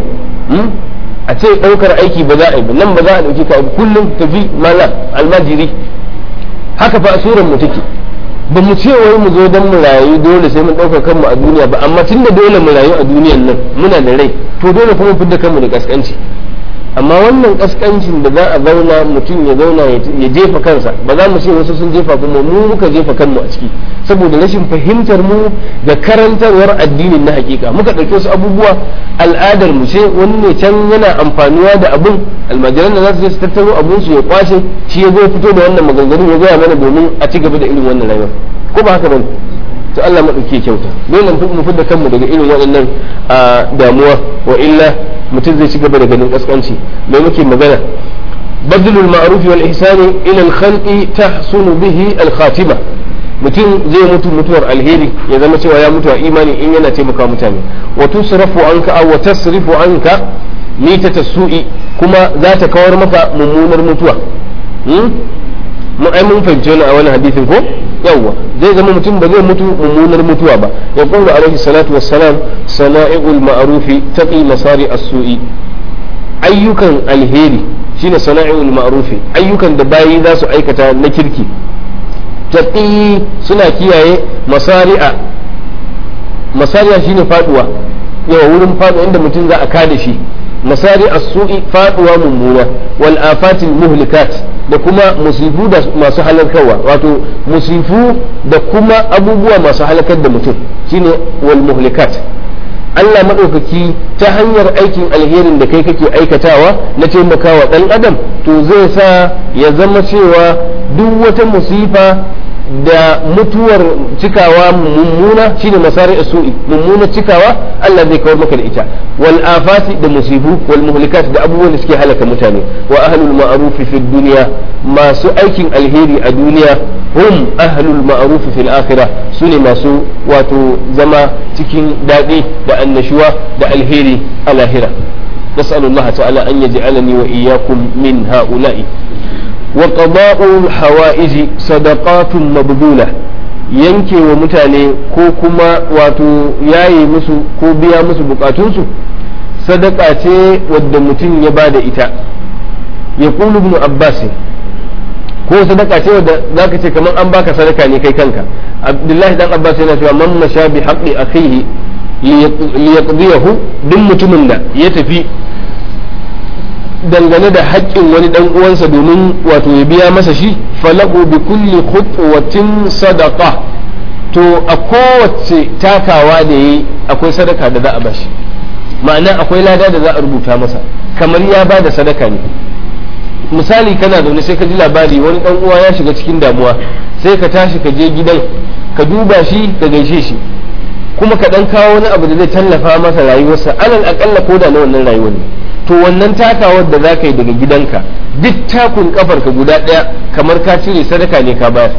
a ce ɗaukar aiki ba za a yi ba nan ba za a ɗauki ka kullum tafi mala almajiri haka fa asuran mu take ba mu ce wai mu zo don mu rayu dole sai mun ɗaukar kanmu a duniya ba amma tunda dole mu rayu a duniyan nan muna da rai to dole kuma fidda kanmu da kaskanci amma wannan kaskancin da za a zauna mutum ya zauna ya jefa kansa ba za mu ce wasu sun jefa kuma mu muka jefa kanmu a ciki saboda rashin fahimtar mu da karantarwar addinin na hakika muka ɗauke su abubuwa al'adar mu ce wani ne can yana amfanuwa da abun almajiran da za su je su tattaro abun su ya kwace shi ya zo fito da wannan maganganu ya gaya mana domin a ci gaba da irin wannan rayuwar ko ba haka bane to Allah maɗauki kyauta dole mu fidda kanmu daga irin waɗannan damuwa wa illa mutum zai ci gaba da ganin kaskanci mai muke magana badlul ma'ruf wal ihsani ila al khalqi tahsunu bihi al khatima mutum zai mutu mutuwar alheri ya zama cewa ya mutu a imani in yana taimaka mutane wa tusrafu anka aw wa tasrifu anka mitata su'i kuma za ta kawar maka mummunar mutuwa mu ai mun fahimci wani a wani hadisin ko yawwa zai zama mutum ba zai mutu mummunar mutuwa ba ya qulu alaihi salatu wassalam sana'iul ma'rufi taqi masari as-su'i ayyukan alheri shine sana'iul ma'rufi ayyukan da bayi za su aikata na kirki taqi suna kiyaye masari'a masari'a shine faduwa yawa wurin faduwa inda mutum za a kada shi masari as-su'i faduwa mummuna wal afatil muhlikat da kuma musifu da masu halarkarwa wato musifu da kuma abubuwa masu halakar da mutum shine wal muhlikat Allah maɗaukaki ta hanyar aikin alherin da kai kake aikatawa na taimakawa ɗan adam to zai sa ya zama cewa duk wata musifa da mutuwar cikawa mummuna shine masari su'i mummuna cikawa Allah zai kawar maka da ita wal afati da musibu wal muhlikat da abubuwan da suke halaka mutane wa ahlul ma'ruf fi dunya masu aikin alheri a duniya hum ahlul ma'ruf fil akhirah sune masu wato zama cikin daɗi da annashuwa da alheri a lahira نسأل الله تعالى أن يجعلني وإياكم من هؤلاء وقضاء الحوائج صدقات مبذولة yanke wa mutane ko kuma wato yaye musu ko biya musu bukatunsu sadaka ce wadda mutum ya ba da ita ya kulu ibn abbas ko sadaka ce wadda zaka ce kamar an baka sadaka ne kai kanka abdullahi dan abbas yana cewa man masha bi haqqi akhihi liyaqdiyahu duk mutumin da ya tafi dangane da haƙƙin wani dan uwansa domin wato ya biya masa shi falahu bi kulli khutwatin sadaqa to a kowace takawa da yi akwai sadaka da za a bashi ma'ana akwai lada da za a rubuta masa kamar ya ba da sadaka ne misali kana zaune sai ka ji labari wani dan uwa ya shiga cikin damuwa sai ka tashi ka je gidan ka duba shi ka gaishe shi kuma ka dan kawo wani abu da zai tallafa masa rayuwarsa alal akalla ko da na wannan rayuwar ne to wannan takawar da za ka yi daga gidanka duk takun kafar ka guda ɗaya kamar ka cire sadaka ne ka bayar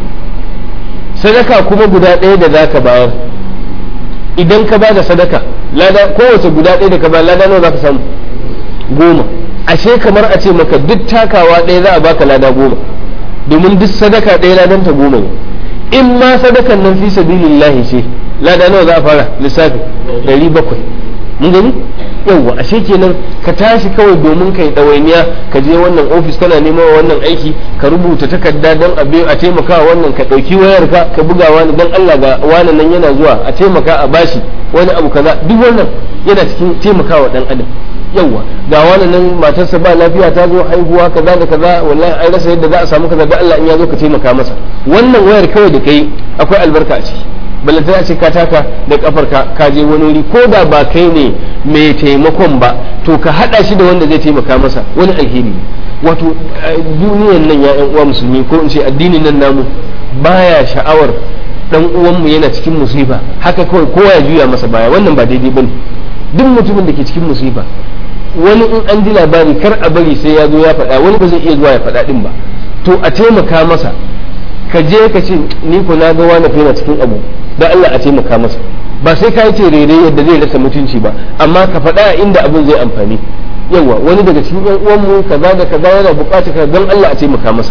sadaka kuma guda ɗaya da za ka bayar idan ka ba da sadaka lada kowace guda ɗaya da ka bayar lada nawa za ka samu goma ashe kamar a ce maka duk takawa ɗaya za a baka lada goma domin duk sadaka ɗaya ladan ta goma ne in ma sadakan nan fi sabilillahi ce lada nawa za a fara lissafi ɗari bakwai mun gani yawwa ashe kenan ka tashi kawai domin kai ɗawainiya ka je wannan ofis kana neman wannan aiki ka rubuta takarda don a taimaka wannan ka ɗauki wayar ka ka buga wani don Allah ga wani nan yana zuwa a taimaka a bashi wani abu kaza duk wannan yana cikin taimakawa ɗan adam yawwa ga wani nan matarsa ba lafiya ta zo haihuwa kaza da kaza wallahi an rasa yadda za a samu kaza da Allah in ya zo ka taimaka masa wannan wayar kawai da kai akwai albarka a ciki balantana ce ka taka da kafar ka ka je wani wuri ko da ba kai ne mai taimakon ba to ka hada shi da wanda zai taimaka masa wani alheri wato duniyan nan ya yan uwa musulmi ko in ce addinin nan namu baya sha'awar dan uwanmu yana cikin musiba haka kawai kowa ya juya masa baya wannan ba daidai bane duk mutumin da ke cikin musiba wani in an ji labari kar a bari sai ya zo ya faɗa wani ba zai iya zuwa ya faɗa din ba to a taimaka masa ka je ka ce ni ko na ga wani yana cikin abu da Allah a taimaka masa ba sai ka yi terere yadda zai rasa mutunci ba amma ka faɗa inda abin zai amfani yawa wani daga cikin yan uwanmu kaza da kaza yana buƙatar ka don Allah a taimaka masa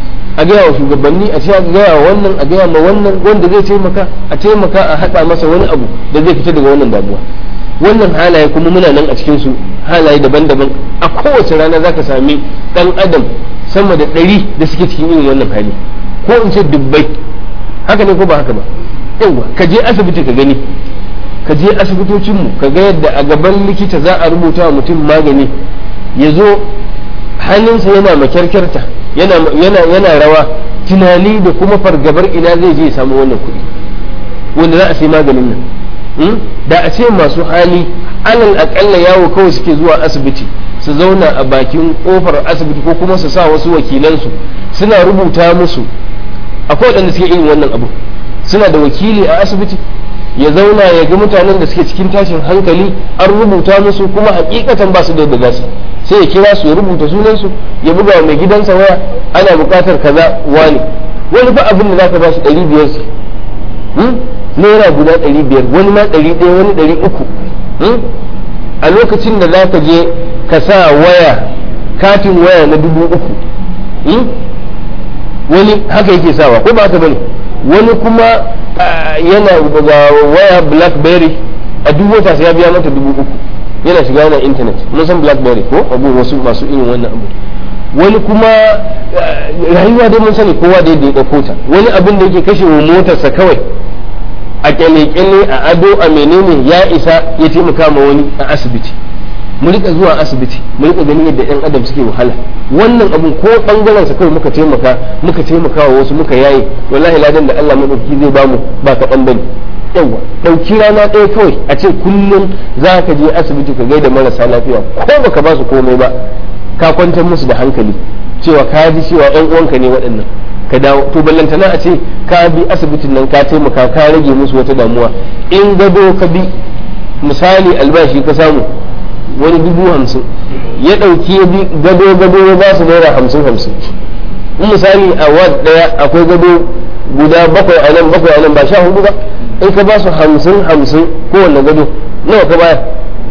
a gaya wa shugabanni a a gaya wa wannan a gaya ma wannan wanda zai taimaka a taimaka a haɗa masa wani abu da zai fita daga wannan damuwa wannan halaye kuma muna nan a cikin su halaye daban-daban a kowace rana zaka sami dan adam sama da ɗari da suke cikin irin wannan hali ko in ce dubbai haka ne ko ba haka ba yawa ka je asibiti ka gani ka je asibitocinmu ka ga yadda a gaban likita za a rubuta wa mutum magani ya zo hannunsa yana makyarkyarta yana, yana, yana rawa tunani da kuma fargabar ina zai je ya samu wannan kuɗi wanda za a sai maganin nan da a ce masu hali alal akalla yawo kawai suke zuwa asibiti su zauna a bakin kofar asibiti ko kuma su sa wasu wakilansu suna rubuta musu akwai waɗanda suke irin wannan abu suna da wakili a asibiti ya zauna ya ga mutanen da suke cikin tashin hankali an rubuta musu kuma hakikatan ba su da yadda za su sai ya kira su ya rubuta sunansu ya buga wa mai gidansa waya ana buƙatar kaza wani wani fa abin da zaka ba shi ɗari biyar su naira guda ɗari biyar wani ma ɗari ɗaya wani ɗari uku a lokacin da za ka je ka sa waya katin waya na dubu uku wani haka yake sawa ko ba haka bane wani kuma yana ga waya blackberry a duk wata sai ya biya mata dubu uku yana shiga yana intanet mun san blackberry ko abu wasu masu irin wannan abu wani kuma rayuwa dai mun sani kowa da yadda ya ɗauko ta wani abin da yake kashe wa motarsa kawai a kyale-kyale a ado a menene ya isa ya taimaka ma wani a asibiti mu rika zuwa asibiti mu rika ganin yadda yan adam suke wahala wannan abun ko bangaren sa kawai muka taimaka muka taimaka wa wasu muka yaye wallahi ladan da Allah madauki zai bamu ba kaɗan bane yawa ɗauki rana ɗaya kawai a ce kullum za ka je asibiti ka gaida marasa lafiya ko baka ba su komai ba ka kwantar musu da hankali cewa ka ji cewa yan uwanka ne waɗannan ka dawo to ballantana a ce ka bi asibitin nan ka taimaka ka rage musu wata damuwa in gado ka bi misali albashi ka samu wani dubu hamsin ya ɗauki ya bi gado gado ya ba su naira hamsin hamsin in misali a wad ɗaya akwai gado guda bakwai a nan bakwai a nan ba sha hudu ba in ka ba su hamsin hamsin kowanne gado nawa ka baya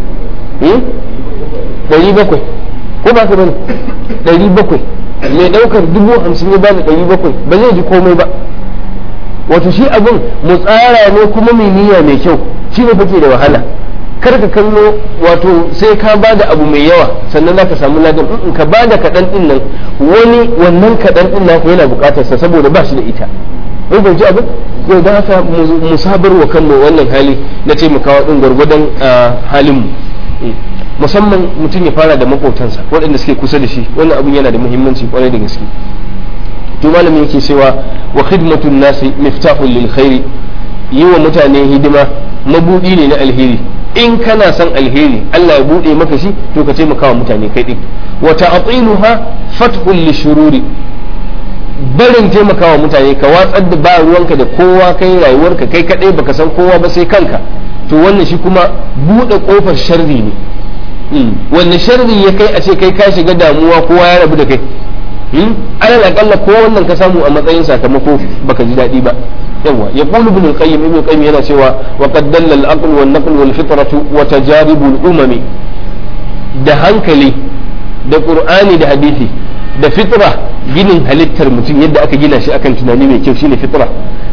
ɗari bakwai ko ba ka bane ɗari bakwai mai ɗaukar dubu hamsin ya bada ɗari bakwai ba zai ji komai ba wato shi abin mu tsara ne kuma mai niyya mai kyau shi ne fake da wahala kar ka kallo wato sai ka bada abu mai yawa sannan za ka samu ladan in ka bada kaɗan ɗin nan wani wannan kaɗan ɗin naku yana buƙatar sa saboda ba shi da ita mun fahimci abin ko don haka mu sabar wa kanmu wannan hali na taimakawa din gwargwadon halin mu musamman mutum ya fara da makotansa waɗanda suke kusa da shi wannan abun yana da muhimmanci kwarai da gaske to malami yake cewa wa khidmatun nasi miftahul lil khairi yi wa mutane hidima mabudi ne na alheri in kana son alheri Allah ya bude maka shi to ka taimaka wa mutane kai din wa ta'tiluha fathul lishururi barin taimakawa mutane ka watsar da ba ruwanka da kowa kai rayuwarka kai kadai baka san kowa ba sai kanka to wannan shi kuma bude kofar sharri ne wanne sharri ya kai a ce kai ka shiga damuwa kowa ya rabu da kai alal akalla ko wannan ka samu a matsayin sakamako baka ji daɗi ba yawa ya qulu ibn al-qayyim ibn al-qayyim yana cewa wa qad dalla al-aql wal naql wal fitratu wa tajarib al-umam da hankali da qur'ani da hadisi da fitra ginin halittar mutum yadda aka gina shi akan tunani mai kyau shine fitra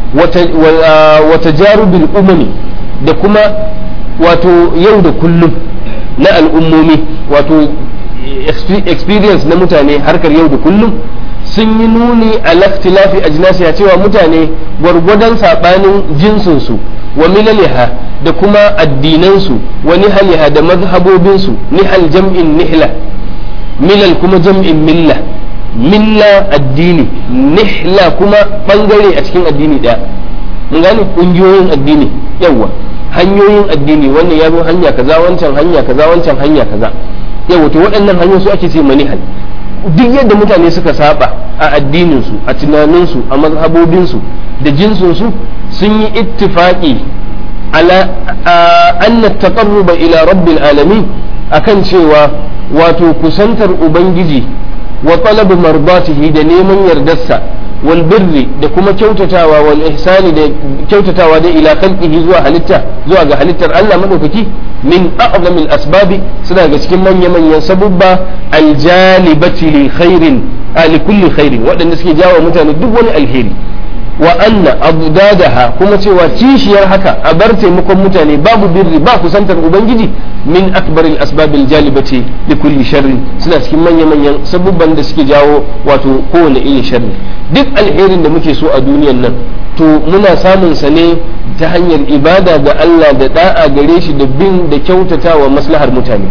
wa tajarib al-umam da kuma wato yau da kullum na al'ummomi wato experience na mutane harkar yau da kullum sun yi nuni a laftilafi a jinasiya cewa mutane gwargwadon saɓanin jinsinsu wa milaliha da kuma addinansu wa nihaliha da mazhabobinsu nihal jam'in nihla milal kuma jam'in milla milla addini nihla kuma bangare a cikin addini ɗaya mun gane ƙungiyoyin addini yawa hanyoyin addini wannan ya zo hanya kaza wancan hanya kaza wancan hanya kaza yawa to waɗannan hanyoyi su ake ce manihal duk yadda mutane suka saba a addininsu a tunaninsu a mazhabobinsu da jinsinsu sun yi ittifaqi ala anna taqarruba ila rabbil alamin akan cewa wato kusantar ubangiji wa talab mardatihi da neman yardarsa wal birri da kuma kyautatawa wal ihsani da kyautatawa da ila khalqihi zuwa halitta zuwa ga halittar Allah madaukaki min a'zamil asbabi suna ga cikin manya manyan sabubba aljalibati li khairin li kulli khairin waɗanda suke jawo mutane duk wani alheri wa anna abdadaha kuma cewa kishiyar haka a bar taimakon mutane babu birri ba kusantar ubangiji min akbaril asbabil jalibati li kulli sharri suna cikin manya manyan sabubban da suke jawo wato kowane irin sharri duk alherin da muke so a duniyan nan to muna samun sa ne ta hanyar ibada ga Allah da da'a gare shi da bin da kyautatawa maslahar mutane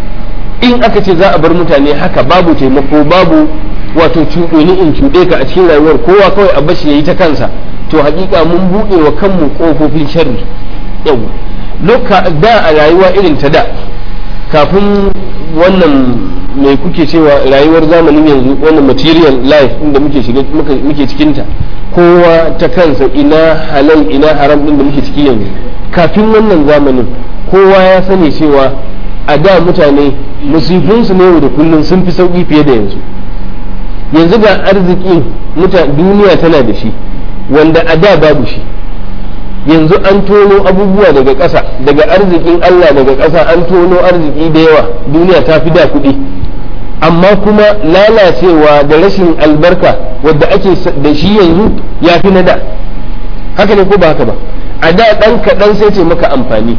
in aka ce za a bar mutane haka babu taimako babu wato cuɗoni in cuɗe ka a cikin rayuwar kowa kawai a bashi yayi ta kansa to hakika mun buɗe wa kanmu ƙofofin sharri yau loka da a rayuwa irin ta da kafin wannan mai kuke cewa rayuwar zamanin yanzu wannan material life inda muke shiga muke cikinta kowa ta kansa ina halal ina haram din da muke ciki yanzu kafin wannan zamanin kowa ya sani cewa a da mutane musifinsu ne da kullum sun fi sauki fiye da yanzu yanzu ga arziki duniya tana da shi wanda a da babu shi yanzu an tono abubuwa daga ƙasa daga arzikin Allah daga ƙasa an tono arziki da yawa duniya ta fi da kuɗi amma kuma lalacewa da rashin albarka wadda ake da shi yanzu ya fi na da haka ne ko ba haka ba a da ɗan kaɗan sai ce maka amfani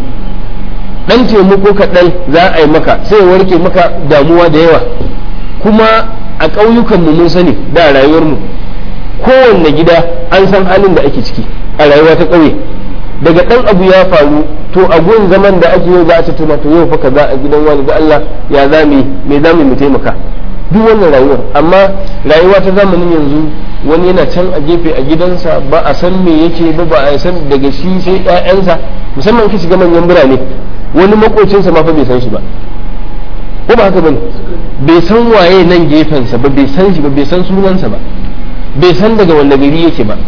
ɗan taimako kaɗan za a yi maka sai warke maka damuwa da yawa kuma a ƙauyukanmu mun sani da rayuwarmu kowanne gida an san halin da ake ciki a rayuwa ta ƙauye daga ɗan abu ya faru to a gun zaman da ake yau za a tattauna to yau fa kaza a gidan wani da Allah ya zami me zamu mu taimaka duk wannan rayuwar amma rayuwa ta zamanin yanzu wani yana can a gefe a gidansa ba a san me yake ba ba a san daga shi sai ƴaƴansa musamman ka shiga manyan birane wani makocinsa ma fa bai san shi ba ko ba haka bane bai san waye nan gefensa ba bai san shi ba bai san sunansa ba bai san daga wanda gari yake ba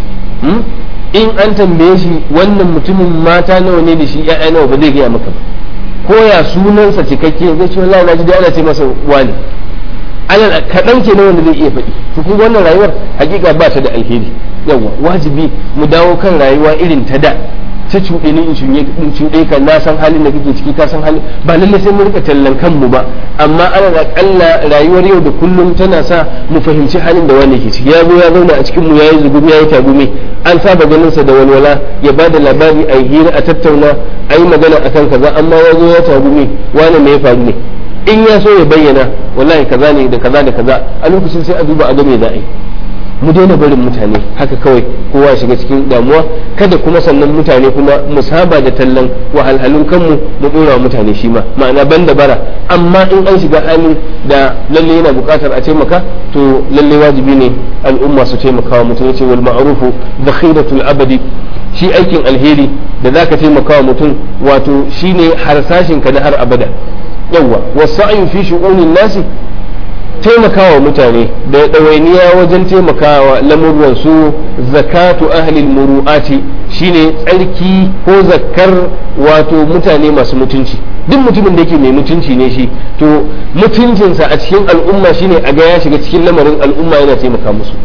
in an tambaye shi wannan mutumin mata nawa ne da shi ya'ya nawa ba zai gaya maka ba ko ya sunansa cikakke zai ce wallahi naji da ana ce masa wani alal kaɗan ke wanda zai iya faɗi to kun wannan rayuwar hakika ba ta da alheri yawa wajibi mu dawo kan rayuwa irin ta da ta cuɗe ni in cuɗe ka na san halin da kake ciki ka san halin ba lalle sai mu rika tallan kanmu ba amma ana akalla rayuwar yau da kullum tana sa mu fahimci halin da wani ke ciki ya zo ya zauna a cikin mu yayi zugumi yayi tagumi an saba ganin sa da walwala ya ba da labari a hira a tattauna a yi magana akan kaza amma ya zo ya tagumi wani me ya faru ne in ya so ya bayyana wallahi kaza ne da kaza da kaza a lokacin sai a duba a ga me za a yi mu daina barin mutane haka kawai kowa ya shiga cikin damuwa kada kuma sannan mutane kuma mu saba da tallan wahalhalun kanmu mu dora mutane shi ma ma'ana ban da bara amma in an shiga hali da lalle yana buƙatar a taimaka to lalle wajibi ne al'umma su taimaka wa mutum yace wal ma'rufu dakhiratul abadi shi aikin alheri da zaka taimaka wa mutum wato shine harsashin ka na har abada yawwa wasa'in fi shu'unin nasi taimakawa mutane da ɗawainiya wajen taimakawa lamurwan su zakatu ahlil muru'ati shine tsarki ko zakkar wato mutane masu mutunci duk mutumin da yake mai mutunci ne shi to mutuncinsa a cikin al'umma shine a ga ya shiga cikin lamarin al'umma yana taimaka musu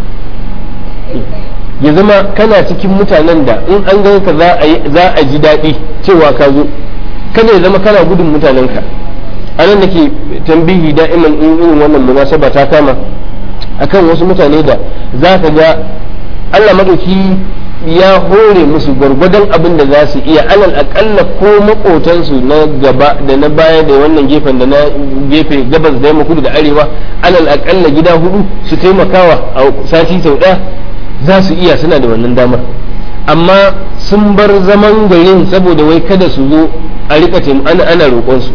ya zama kana cikin mutanen da in an ga ka za a ji daɗi cewa ka zo kada ya zama kana gudun mutanenka a nan nake tambihi da'iman in irin wannan munasaba ta kama akan wasu mutane da za ka ga Allah madauki ya hore musu gwargwadon abin da za su iya alal akalla ko makotansu na gaba da na baya da wannan gefen da na gefe gabas da yamma kudu da arewa alal akalla gida hudu su taimakawa a sati sau ɗaya za su iya suna da wannan damar amma sun bar zaman garin saboda wai kada su zo a rika ana ana roƙonsu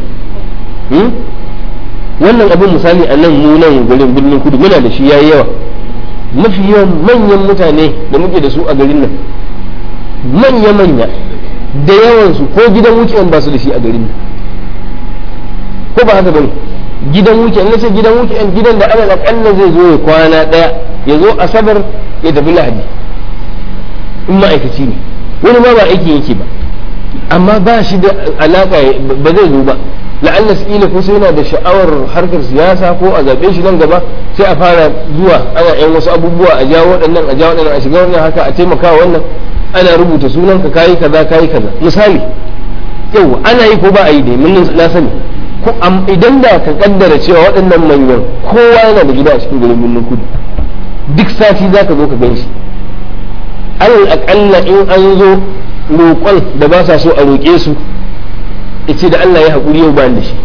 wannan abin misali a nan mu nan garin birnin kudu muna da shi yayi yawa mafi yawan manyan mutane da muke da su a garin nan manya manya da yawan su ko gidan weekend ba su da shi a garin nan ko ba haka bane gidan weekend nace gidan weekend gidan da ana akalla zai zo ya kwana daya ya zo asabar ya tafi lahadi in ma'aikaci ne wani ma ba aiki yake ba amma ba shi da alaka ba zai zo ba la'alla kila ko sai yana da sha'awar harkar siyasa ko a zaɓe shi nan gaba sai a fara zuwa ana yan wasu abubuwa a jawo waɗannan a jawo waɗannan a shiga wannan haka a taimaka wannan ana rubuta sunan ka kayi kaza kayi kaza misali yau ana yi ko ba a yi dai mun na sani ko idan da ka kaddara cewa waɗannan manyan kowa yana da gida a cikin garin birnin kudu duk sati za ka zo ka gan shi alal aƙalla in an zo roƙon da ba sa so a roƙe su ce da Allah ya haƙuri yau ba da shi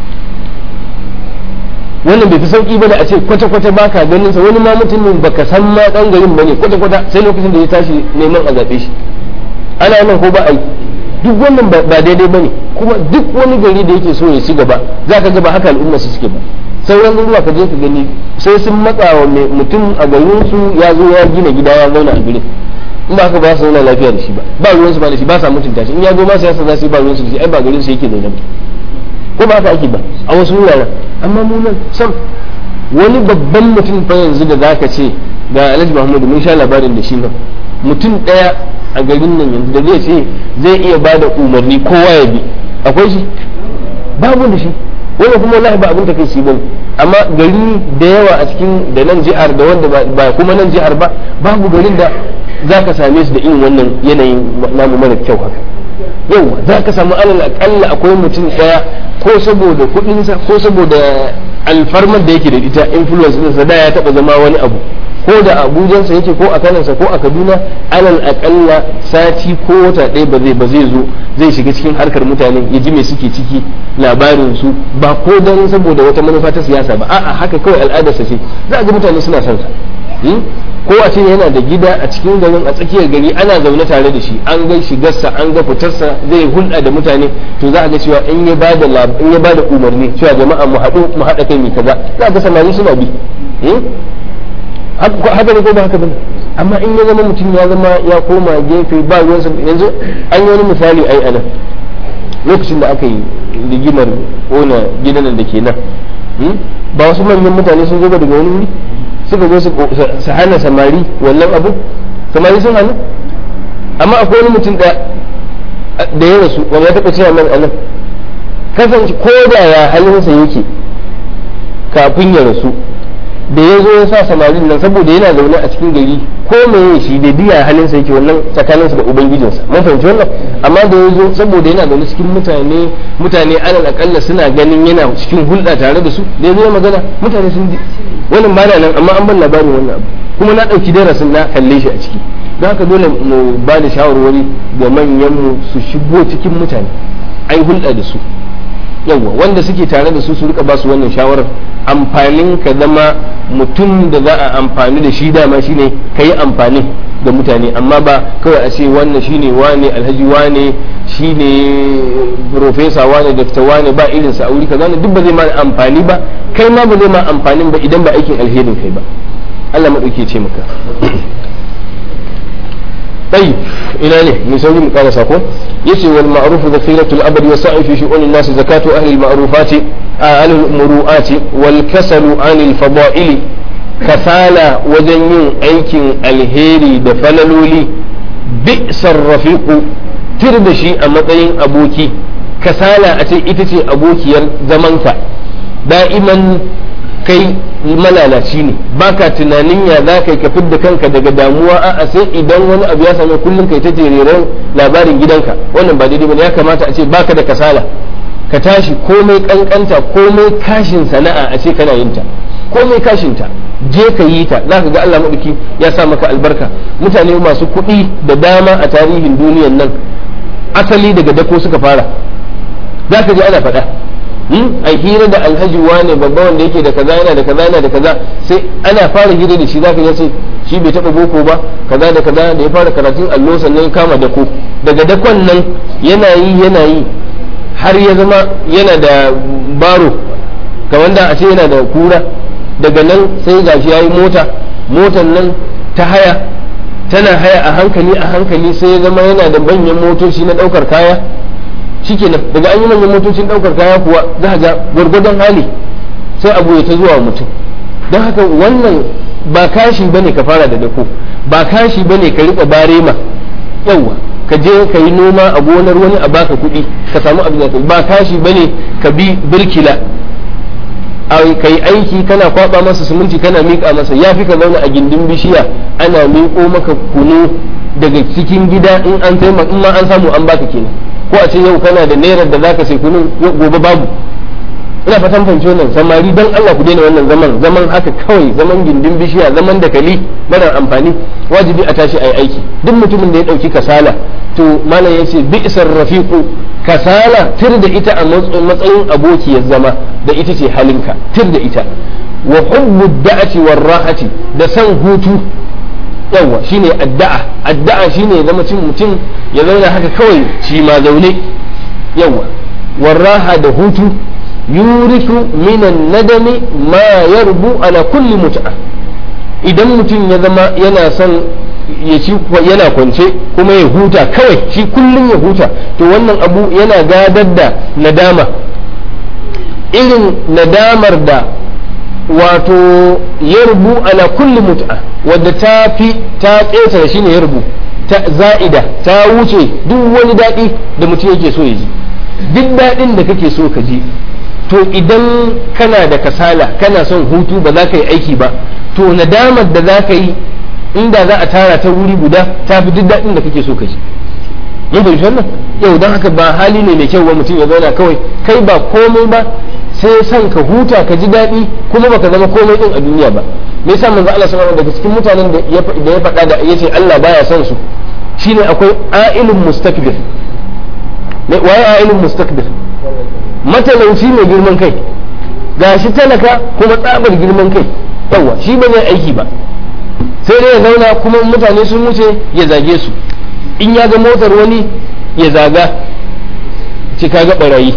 wannan bai fi sauƙi ba da a ce kwata-kwata ba ka ganin sa wani ma mutumin baka san ma ɗan garin ba ne kwata-kwata sai lokacin da ya tashi neman a zaɓe shi ana nan ko ba a yi duk wannan ba daidai ba ne kuma duk wani gari da yake so ya ci gaba za ka ga ba haka al'umma su suke ba sauran garuruwa ka je ka gani sai sun matsa wa mutum a garin su ya zo ya gina gida ya zauna a garin in ba haka ba su zauna lafiya da shi ba ba ruwan su ba da shi ba sa mutunta shi in ya zo ma siyasa za su yi ba ruwan su da shi ai ba garin su yake zaune ba ko ba haka ake ba a wasu wuraren amma mu nan sam wani babban mutum fa yanzu da zaka ce ga Alhaji Muhammadu mun sha labarin da shi nan mutum daya a garin nan yanzu da zai ce zai iya ba da umarni kowa ya bi akwai shi babu da shi wani kuma wallahi ba abin ta kai shi bane amma gari da yawa a cikin da nan jihar da wanda ba kuma nan jihar ba babu garin da za ka same su da irin wannan yanayin namu mara kyau haka yau za ka samu alal akalla akwai mutum daya ko saboda kudinsa ko saboda alfarmar da yake da ita influence ɗinsa da ya taba zama wani abu ko da abujansa yake ko a kanansa ko a kaduna alal akalla sati ko wata ɗaya ba zai ba zai zo zai shiga cikin harkar mutane ya ji me suke ciki labarin su ba ko dan saboda wata manufa ta siyasa ba a'a haka kawai al'adarsa ce za a ga mutane suna son sa ko a ce yana da gida a cikin garin a tsakiyar gari ana zaune tare da shi an ga shigarsa an ga fitarsa zai hulɗa da mutane to za a ga cewa in ya bada in ya bada umarni cewa jama'a mu haɗu mu haɗa kai mai kaza za ga samari suna bi haka ne ko ba haka bane amma in ya zama mutum ya zama ya koma gefe ba ruwansa yanzu an yi wani misali ai anan lokacin da aka yi rigimar ƙona gidan da ke nan ba wasu manyan mutane sun zo daga wani wuri suka zo su hana samari wannan abu samari sun hannu amma akwai wani mutum da da ya rasu wanda ya taɓa cewa man anan kasance ko da ya halinsa yake kafin ya rasu da ya zo ya sa samarin nan saboda yana zaune a cikin gari ko me shi da biya halinsa yake wannan tsakaninsa da ubangijinsa mun fahimci wannan amma da ya zo saboda yana zaune cikin mutane mutane alal akalla suna ganin yana cikin hulɗa tare da su da ya zo magana mutane sun ji wannan ba nan amma an ban labarin wannan abu kuma na ɗauki darasin na kalle shi a ciki don haka dole mu ba da shawarwari ga manyanmu su shigo cikin mutane ai hulɗa da su yawa wanda suke tare da su su rika ba su wannan shawarar amfanin ka zama mutum da za a amfani da shi dama shine ka yi amfani da mutane amma ba kawai a ce wannan shine wane alhaji wane shine profesa wane dakta wane ba irin sa auri kaza duk ba zai ma amfani ba kai ma ba zai ma amfanin ba idan ba aikin alherin kai ba Allah madauke ce maka طيب إلى نه نسوي مقالة ساكو يسي والمعروف ذخيرة الأبد والسعي في شؤون الناس زكاة أهل المعروفات أهل المروءات والكسل عن الفضائل كسالى وجنين أيكن الهيري دفللولي بئس الرفيق تردشي أمطين أبوكي كسالى أتي إتتي أبوكي زمنك دائما kai malalaci ne baka tunanin ya za ka yi ka fidda kanka daga damuwa a sai idan wani abu ya same kullum kai ta jereren labarin gidanka wannan ba daidai bane ya kamata a ce baka da kasala ka tashi komai kankanta komai kashin sana'a a ce kana yin ta komai kashin ta je ka yi ta za ka ga Allah madauki ya sa maka albarka mutane masu kuɗi da dama a tarihin duniyan nan asali daga dako suka fara za ka ji ana faɗa a hira da alhaji wane babba wanda yake da kaza yana da kaza yana da kaza sai ana fara hira da shi zaka ce shi bai taba boko ba kaza da kaza da ya fara karatun allo sannan ya kama dako daga dakon nan yana yi yana yi har ya zama yana da baro kamar da a ce yana da kura daga nan sai gashi yayi mota motan nan ta haya tana haya a hankali a hankali sai ya zama yana da manyan motoci na daukar kaya shikenan daga an yi manyan motocin daukar kaya kuwa za ga gwargwadon hali sai abu ya ta zuwa mutum don haka wannan ba kashi bane ka fara da dako ba kashi bane ka rika barema yawa ka je ka yi noma a gonar wani a baka kuɗi ka samu abin da ba kashi bane ka bi birkila ka yi aiki kana kwaba masa siminti kana miƙa masa ya fi ka zauna a gindin bishiya ana miƙo maka kunu daga cikin gida in an taimaka in ma an samu an baka kenan ko a ce yau kana da naira da zaka sai kunun gobe babu ina fatan fahimci wannan samari dan Allah ku daina wannan zaman zaman haka kawai zaman gindin bishiya zaman da kali mara amfani wajibi a tashi ayi aiki duk mutumin da ya dauki kasala to malam yace bi'sar rafiqu kasala tir da ita a matsayin abokiyar zama da ita ce halinka tir da ita wa hubbu da'ati war rahati da san hutu yawa shine addu'a addu'a shine zama cin mutum ya zauna haka kawai shi ma zaune yawa warraha da hutu yuriku minan nadami ma yarbu ala kulli mut'a idan mutum ya zama yana son ya ci yana kwance kuma ya huta kawai shi kullum ya huta to wannan abu yana gadar da nadama irin nadamar da wato yarbu ala kulli mut'a wadda ta fi ta ƙetare shine yarbu ta za'ida ta wuce duk wani daɗi da mutum yake so ya ji duk daɗin da kake so ka ji to idan kana da kasala kana son hutu ba za ka yi aiki ba to nadamar da za ka yi inda za a tara ta wuri guda ta fi duk daɗin da kake so ka ji mun fahimci wannan yau don haka ba hali ne mai kyau wa mutum ya zauna kawai kai ba komai ba sai son ka huta ka ji daɗi kuma baka zama komai din a duniya ba me yasa manzo Allah sallallahu daga cikin mutanen da ya faɗa da yace Allah baya son su shine akwai a'ilun mustakbir me waye a'ilun mustakbir matalauci mai girman kai gashi talaka kuma tsabar girman kai yawa shi ba zai aiki ba sai dai ya zauna kuma mutane sun wuce ya zage su in ya ga motar wani ya zaga ci kaga barayi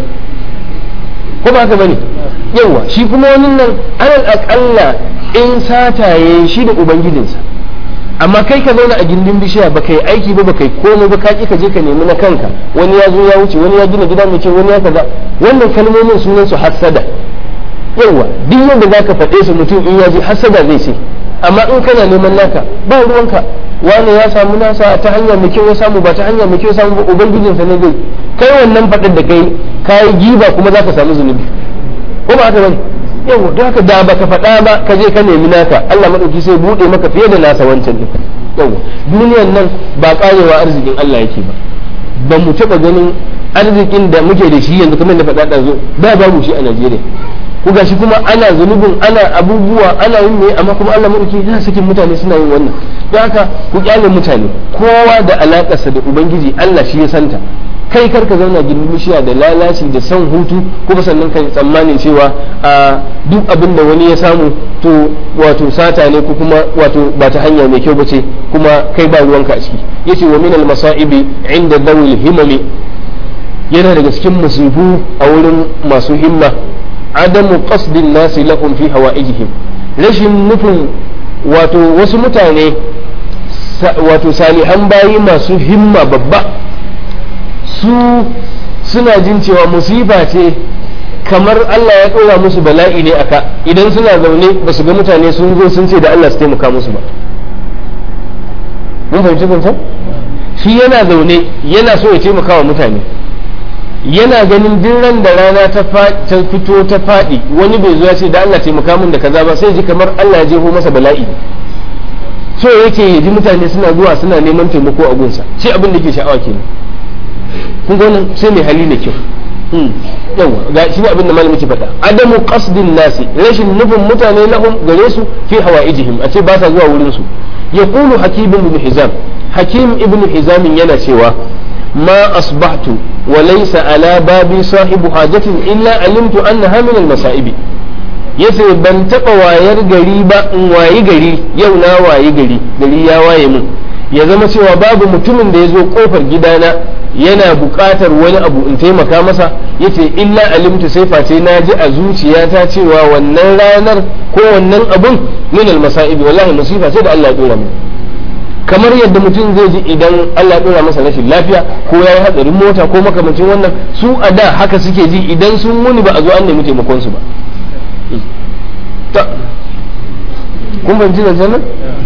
ko ba haka bane yawa shi kuma wani nan alal akalla in sataye shi da ubangijinsa amma kai ka zauna a gindin bishiya ba kai aiki ba ba kai komai ba ka ka je ka nemi na kanka wani ya zo ya wuce wani ya gina gida mai kyau wani ya kaza wannan kalmomin sunan su hassada yawa duk yadda zaka faɗe su mutum in ya ji hassada zai ce amma in kana neman naka ba ruwanka wani ya samu nasa ta hanya mai kyau ya samu ba ta hanya mai kyau samu ba ubangijinsa ne zai kai wannan faɗin da kai kayi giba kuma zaka samu zunubi ko ba haka bane yau don haka da baka faɗa ba ka je ka nemi naka Allah madauki sai bude maka fiye da nasa wancan din yau duniyan nan ba karewa arzikin Allah yake ba ba mu taɓa ganin arzikin da muke da shi yanzu kamar da faɗa ɗazo ba babu shi a Najeriya ku gashi kuma ana zunubin ana abubuwa ana yin ne amma kuma Allah madauki yana sakin mutane suna yin wannan don haka ku kyale mutane kowa da alakarsa da ubangiji Allah shi ya santa kai kar ka zauna gindin bishiya da lalaci da son hutu kuma sannan kai tsammanin cewa a duk abin da wani ya samu to wato sata ne ko kuma wato ba ta hanya mai kyau bace kuma kai ba ruwanka a ciki yace wa min al masaibi inda dawil himami yana daga cikin musibu a wurin masu himma adamu qasdin nasi lahum fi hawaijihim rashin nufin wato wasu mutane wato salihan bayi masu himma babba su suna jin cewa musifa ce kamar Allah ya ɗora musu bala'i ne aka idan suna zaune ba su ga mutane sun zo sun ce da Allah su taimaka musu ba mun fahimci kuntan shi yana zaune yana so ya taimaka wa mutane yana ganin duk ran da rana ta fito ta faɗi wani bai zo ya ce da Allah taimaka min da kaza ba sai ji kamar Allah ya jeho masa bala'i so yake ya ji mutane suna zuwa suna neman taimako a gunsa shi abin da ke sha'awa kenan kun ga wannan sai mai hali da kyau yawa ga shi abin da malami ke faɗa adamu qasdin nasi rashin nufin mutane lahum gare su fi hawaijihim a ce ba sa zuwa wurin su yaqulu hakim ibn hizam hakim ibn hizam yana cewa ما أصبحت وليس على بابي صاحب حاجة إلا علمت أنها من المصائب yace ban taɓa wayar gari ba in wayi gari yau na wayi gari gari ya waye mun ya zama cewa babu mutumin da ya zo kofar gidana yana buƙatar wani abu in taimaka masa yace illa alimtu sai face na ji a zuciyata cewa wannan ranar ko wannan abun min al-masa'ibi wallahi masifa ce da Allah ya dora min kamar yadda mutum zai ji idan Allah ya dora masa rashin lafiya ko ya yi hatsarin mota ko makamancin wannan su a da haka suke ji idan sun muni ba a zo an nemi taimakon su ba ta kun fahimci da sanar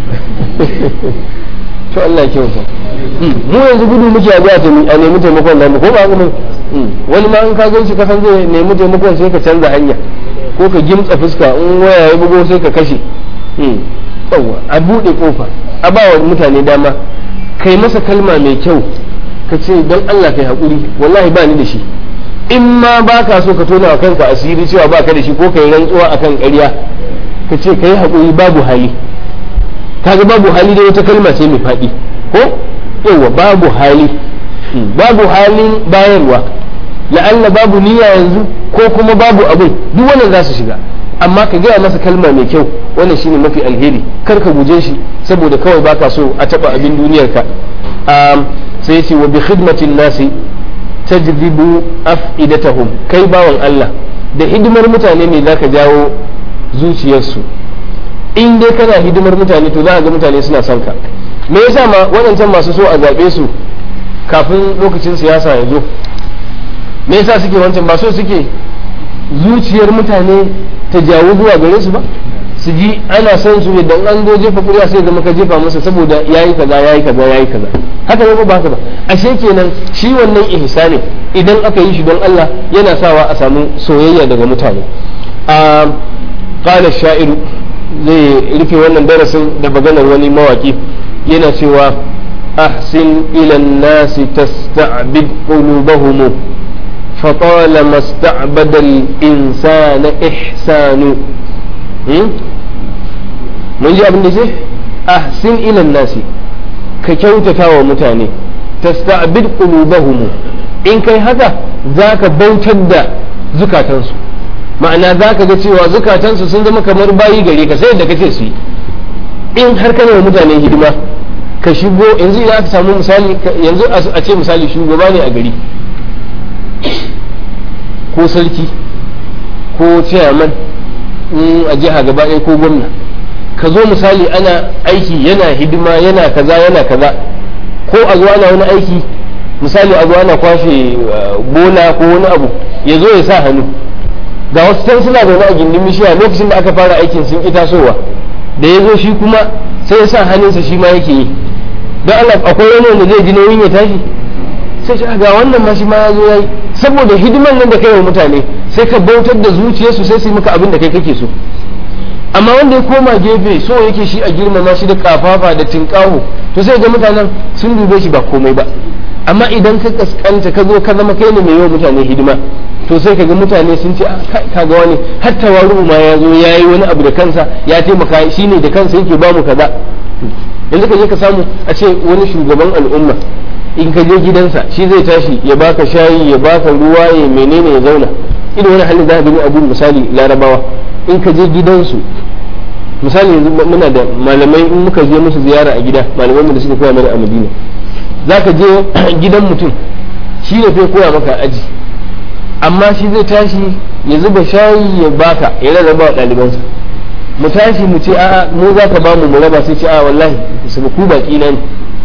to Allah ya kyauta mu yanzu gudu muke a zuwa a nemi taimakon namu ko ba haka ne wani ma in ka gan shi kasan zai nemi taimakon sai ka canza hanya ko ka gimtsa fuska in waya ya bugo sai ka kashe yawa a buɗe kofa a ba wa mutane dama kai masa kalma mai kyau ka ce don Allah kai haƙuri wallahi ba ni da shi in ma ba ka so ka tona wa kanka asiri cewa ba ka da shi ko ka yi rantsuwa akan ƙarya ka ce ka yi haƙuri babu hali kaga babu hali da wata kalma ce mai faɗi ko yawa babu hali babu halin bayarwa la'alla babu niyya yanzu ko kuma babu abin duk wannan za su shiga amma ka gaya masa kalma mai kyau wannan shine mafi alheri kar ka guje shi saboda kawai baka so a taba abin duniyarka sai ce wa bi khidmatin nasi tajdibu af'idatahum kai bawan Allah da hidimar mutane ne zaka jawo zuciyarsu in dai kana hidimar mutane to za ga mutane suna son ka me yasa ma waɗancan masu so a zaɓe su kafin lokacin siyasa ya zo me yasa suke wancan ba so suke zuciyar mutane ta jawo zuwa gare su ba su ji ana son su idan an zo jefa kuriya sai zama ka jefa masa saboda yayi kaza yayi kaza yayi kaza haka ne ba haka ba ashe kenan shi wannan ihsani idan aka yi shi don Allah yana sawa a samu soyayya daga mutane a qala sha'iru zai rufe wannan darasin da maganar wani mawaki yana cewa ahsin ila nasi tasta'bid qulubahum فطالما استعبد الإنسان إحسان من جاء بالنسبة أحسن إلى الناس ككوتة ومتاني تستعبد قلوبهم إن كي هذا ذاك بوتد زكاة ma'ana za ka ga cewa zukatansu sun zama kamar bayi gare ka sai da kace su in har kana wa mutane hidima ka shigo yanzu idan aka samu misali yanzu a ce misali shugaba ne a gari ko sarki ko chairman a jiha gaba ɗaya ko gwamna ka zo misali ana aiki yana hidima yana kaza yana kaza ko a zo ana wani aiki misali a zo ana kwashe bola ko wani abu ya zo ya sa hannu ga wasu can suna zaune a gindin bishiya lokacin da aka fara aikin sun ƙi tasowa da ya zo shi kuma sai ya sa hannunsa shi ma yake yi don Allah akwai wani wanda zai ji nauyin ya tashi sai ce ga wannan ma shi ma ya zo ya yi saboda hidiman nan da kai wa mutane sai ka bautar da zuciyarsu sai su yi maka abin da kai kake so amma wanda ya koma gefe so yake shi a girmama shi da kafafa da tinkaho to sai ga mutanen sun dube shi ba komai ba amma idan ka kaskanta ka zo ka zama kai ne mai yawan mutane hidima to sai ka ga mutane sun ce ka ga wani har tawaru ma ya zo ya yi wani abu da kansa ya taimaka shi ne da kansa yake ba mu kaza yanzu ka je ka samu a ce wani shugaban al'umma in ka je gidansa shi zai tashi ya baka shayi ya baka ruwa ya menene ya zauna irin wani halin za ka gani abu misali larabawa in ka je gidansu misali yanzu muna da malamai in muka je musu ziyara a gida malamai da suka koya mana a madina za ka je gidan mutum shi ne zai koya maka aji amma shi zai tashi ya zuba shayi ya baka ya rarraba wa ɗalibansa mu tashi mu ce a'a mu za ka bamu mu raba sai ce a wallahi su ku baki na ne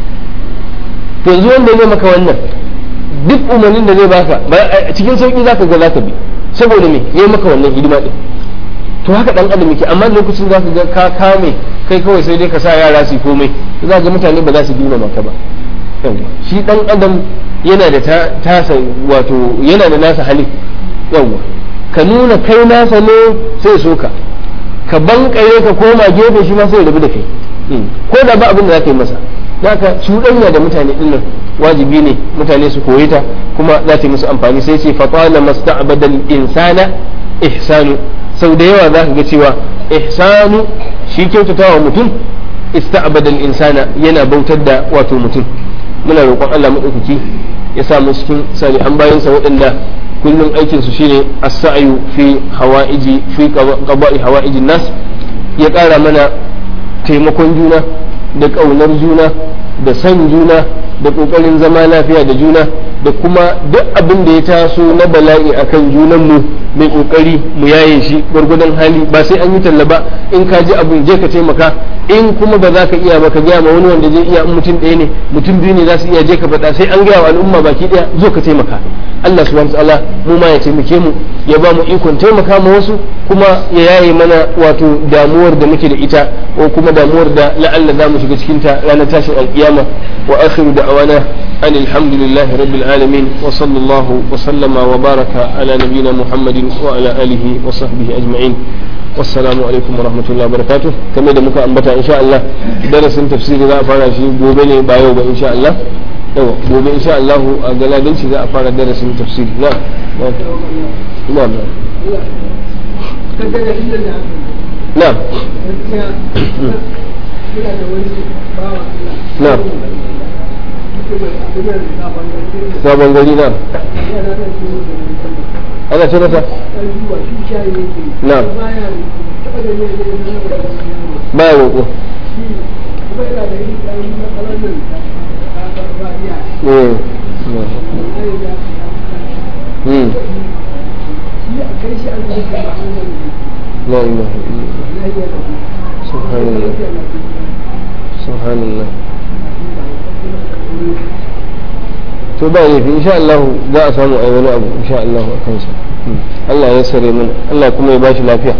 to yanzu wanda zai maka wannan duk umarnin da zai baka cikin sauki zaka ga zaka bi saboda me yayi maka wannan hidima din to haka dan adam yake amma lokacin zaka ga ka kame kai kawai sai dai ka sa yara su komai za ga mutane ba za su girmama ka ba shi dan adam yana da tasa wato yana da nasa hali yawa ka nuna kai nasa ne sai so ka ka bankare ka koma gefe shi ma sai rabu da kai ko da ba abin da za ka yi masa haka cuɗanya da mutane ɗin nan wajibi ne mutane su koyi ta kuma za ta yi musu amfani sai ce fatala masta'badal insana ihsanu sau da yawa za ka ga cewa ihsanu shi kyautatawa mutum ista'badal insana yana bautar da wato mutum muna roƙon Allah maɗaukaki ya sa mu cikin salihan bayansa waɗanda kullum aikin su shine as-sa'yu fi hawa'iji fi qada'i hawa'ijin nas ya ƙara mana taimakon juna da ƙaunar juna da san juna da ƙoƙarin zama lafiya da juna da kuma duk abin da ya taso na bala'i akan junanmu mai ƙoƙari mu yaye shi gwargwadon hali ba sai an yi talla ba in ka ji abin je ka taimaka in kuma ba za ka iya ba ka gaya ma wani wanda zai iya in mutum ɗaya ne mutum biyu ne za su iya je ka faɗa sai an gaya wa al'umma baki ɗaya zo ka taimaka Allah subhanahu ta'ala mu ma ya taimake mu ya ba mu ikon taimaka ma wasu kuma ya yaye mana wato damuwar da muke da ita ko kuma damuwar da la'alla za mu shiga cikin ta ranar tashin alkiyama wa akhiru da'awana an alhamdulillahi rabbil alamin wa sallallahu wa sallama wa baraka ala nabiyyina muhammadin wa ala alihi wa sahbihi ajma'in wassalamu alaikum wa rahmatullahi wa barakatuh kamar da muka ambata insha Allah darasin tafsiri za a fara shi gobe ne ba yau ba insha Allah yawa gobe insha Allah a galadanci za a fara darasin tafsiri na na na na na sabon gari na ana ce mata na baya roƙo لا إله إلا الله سبحان الله سبحان الله to ba laifi insha Allah za a samu ai wani abu insha Allah a kansa Allah ya sare mana Allah kuma ya bashi lafiya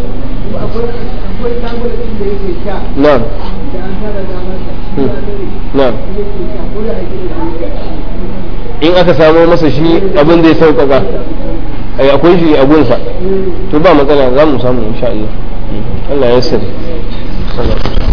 na'am na'am in aka samu masa shi abin zai sauƙaƙa ai akwai shi a gunsa to ba matsala za mu samu insha Allah Allah ya sare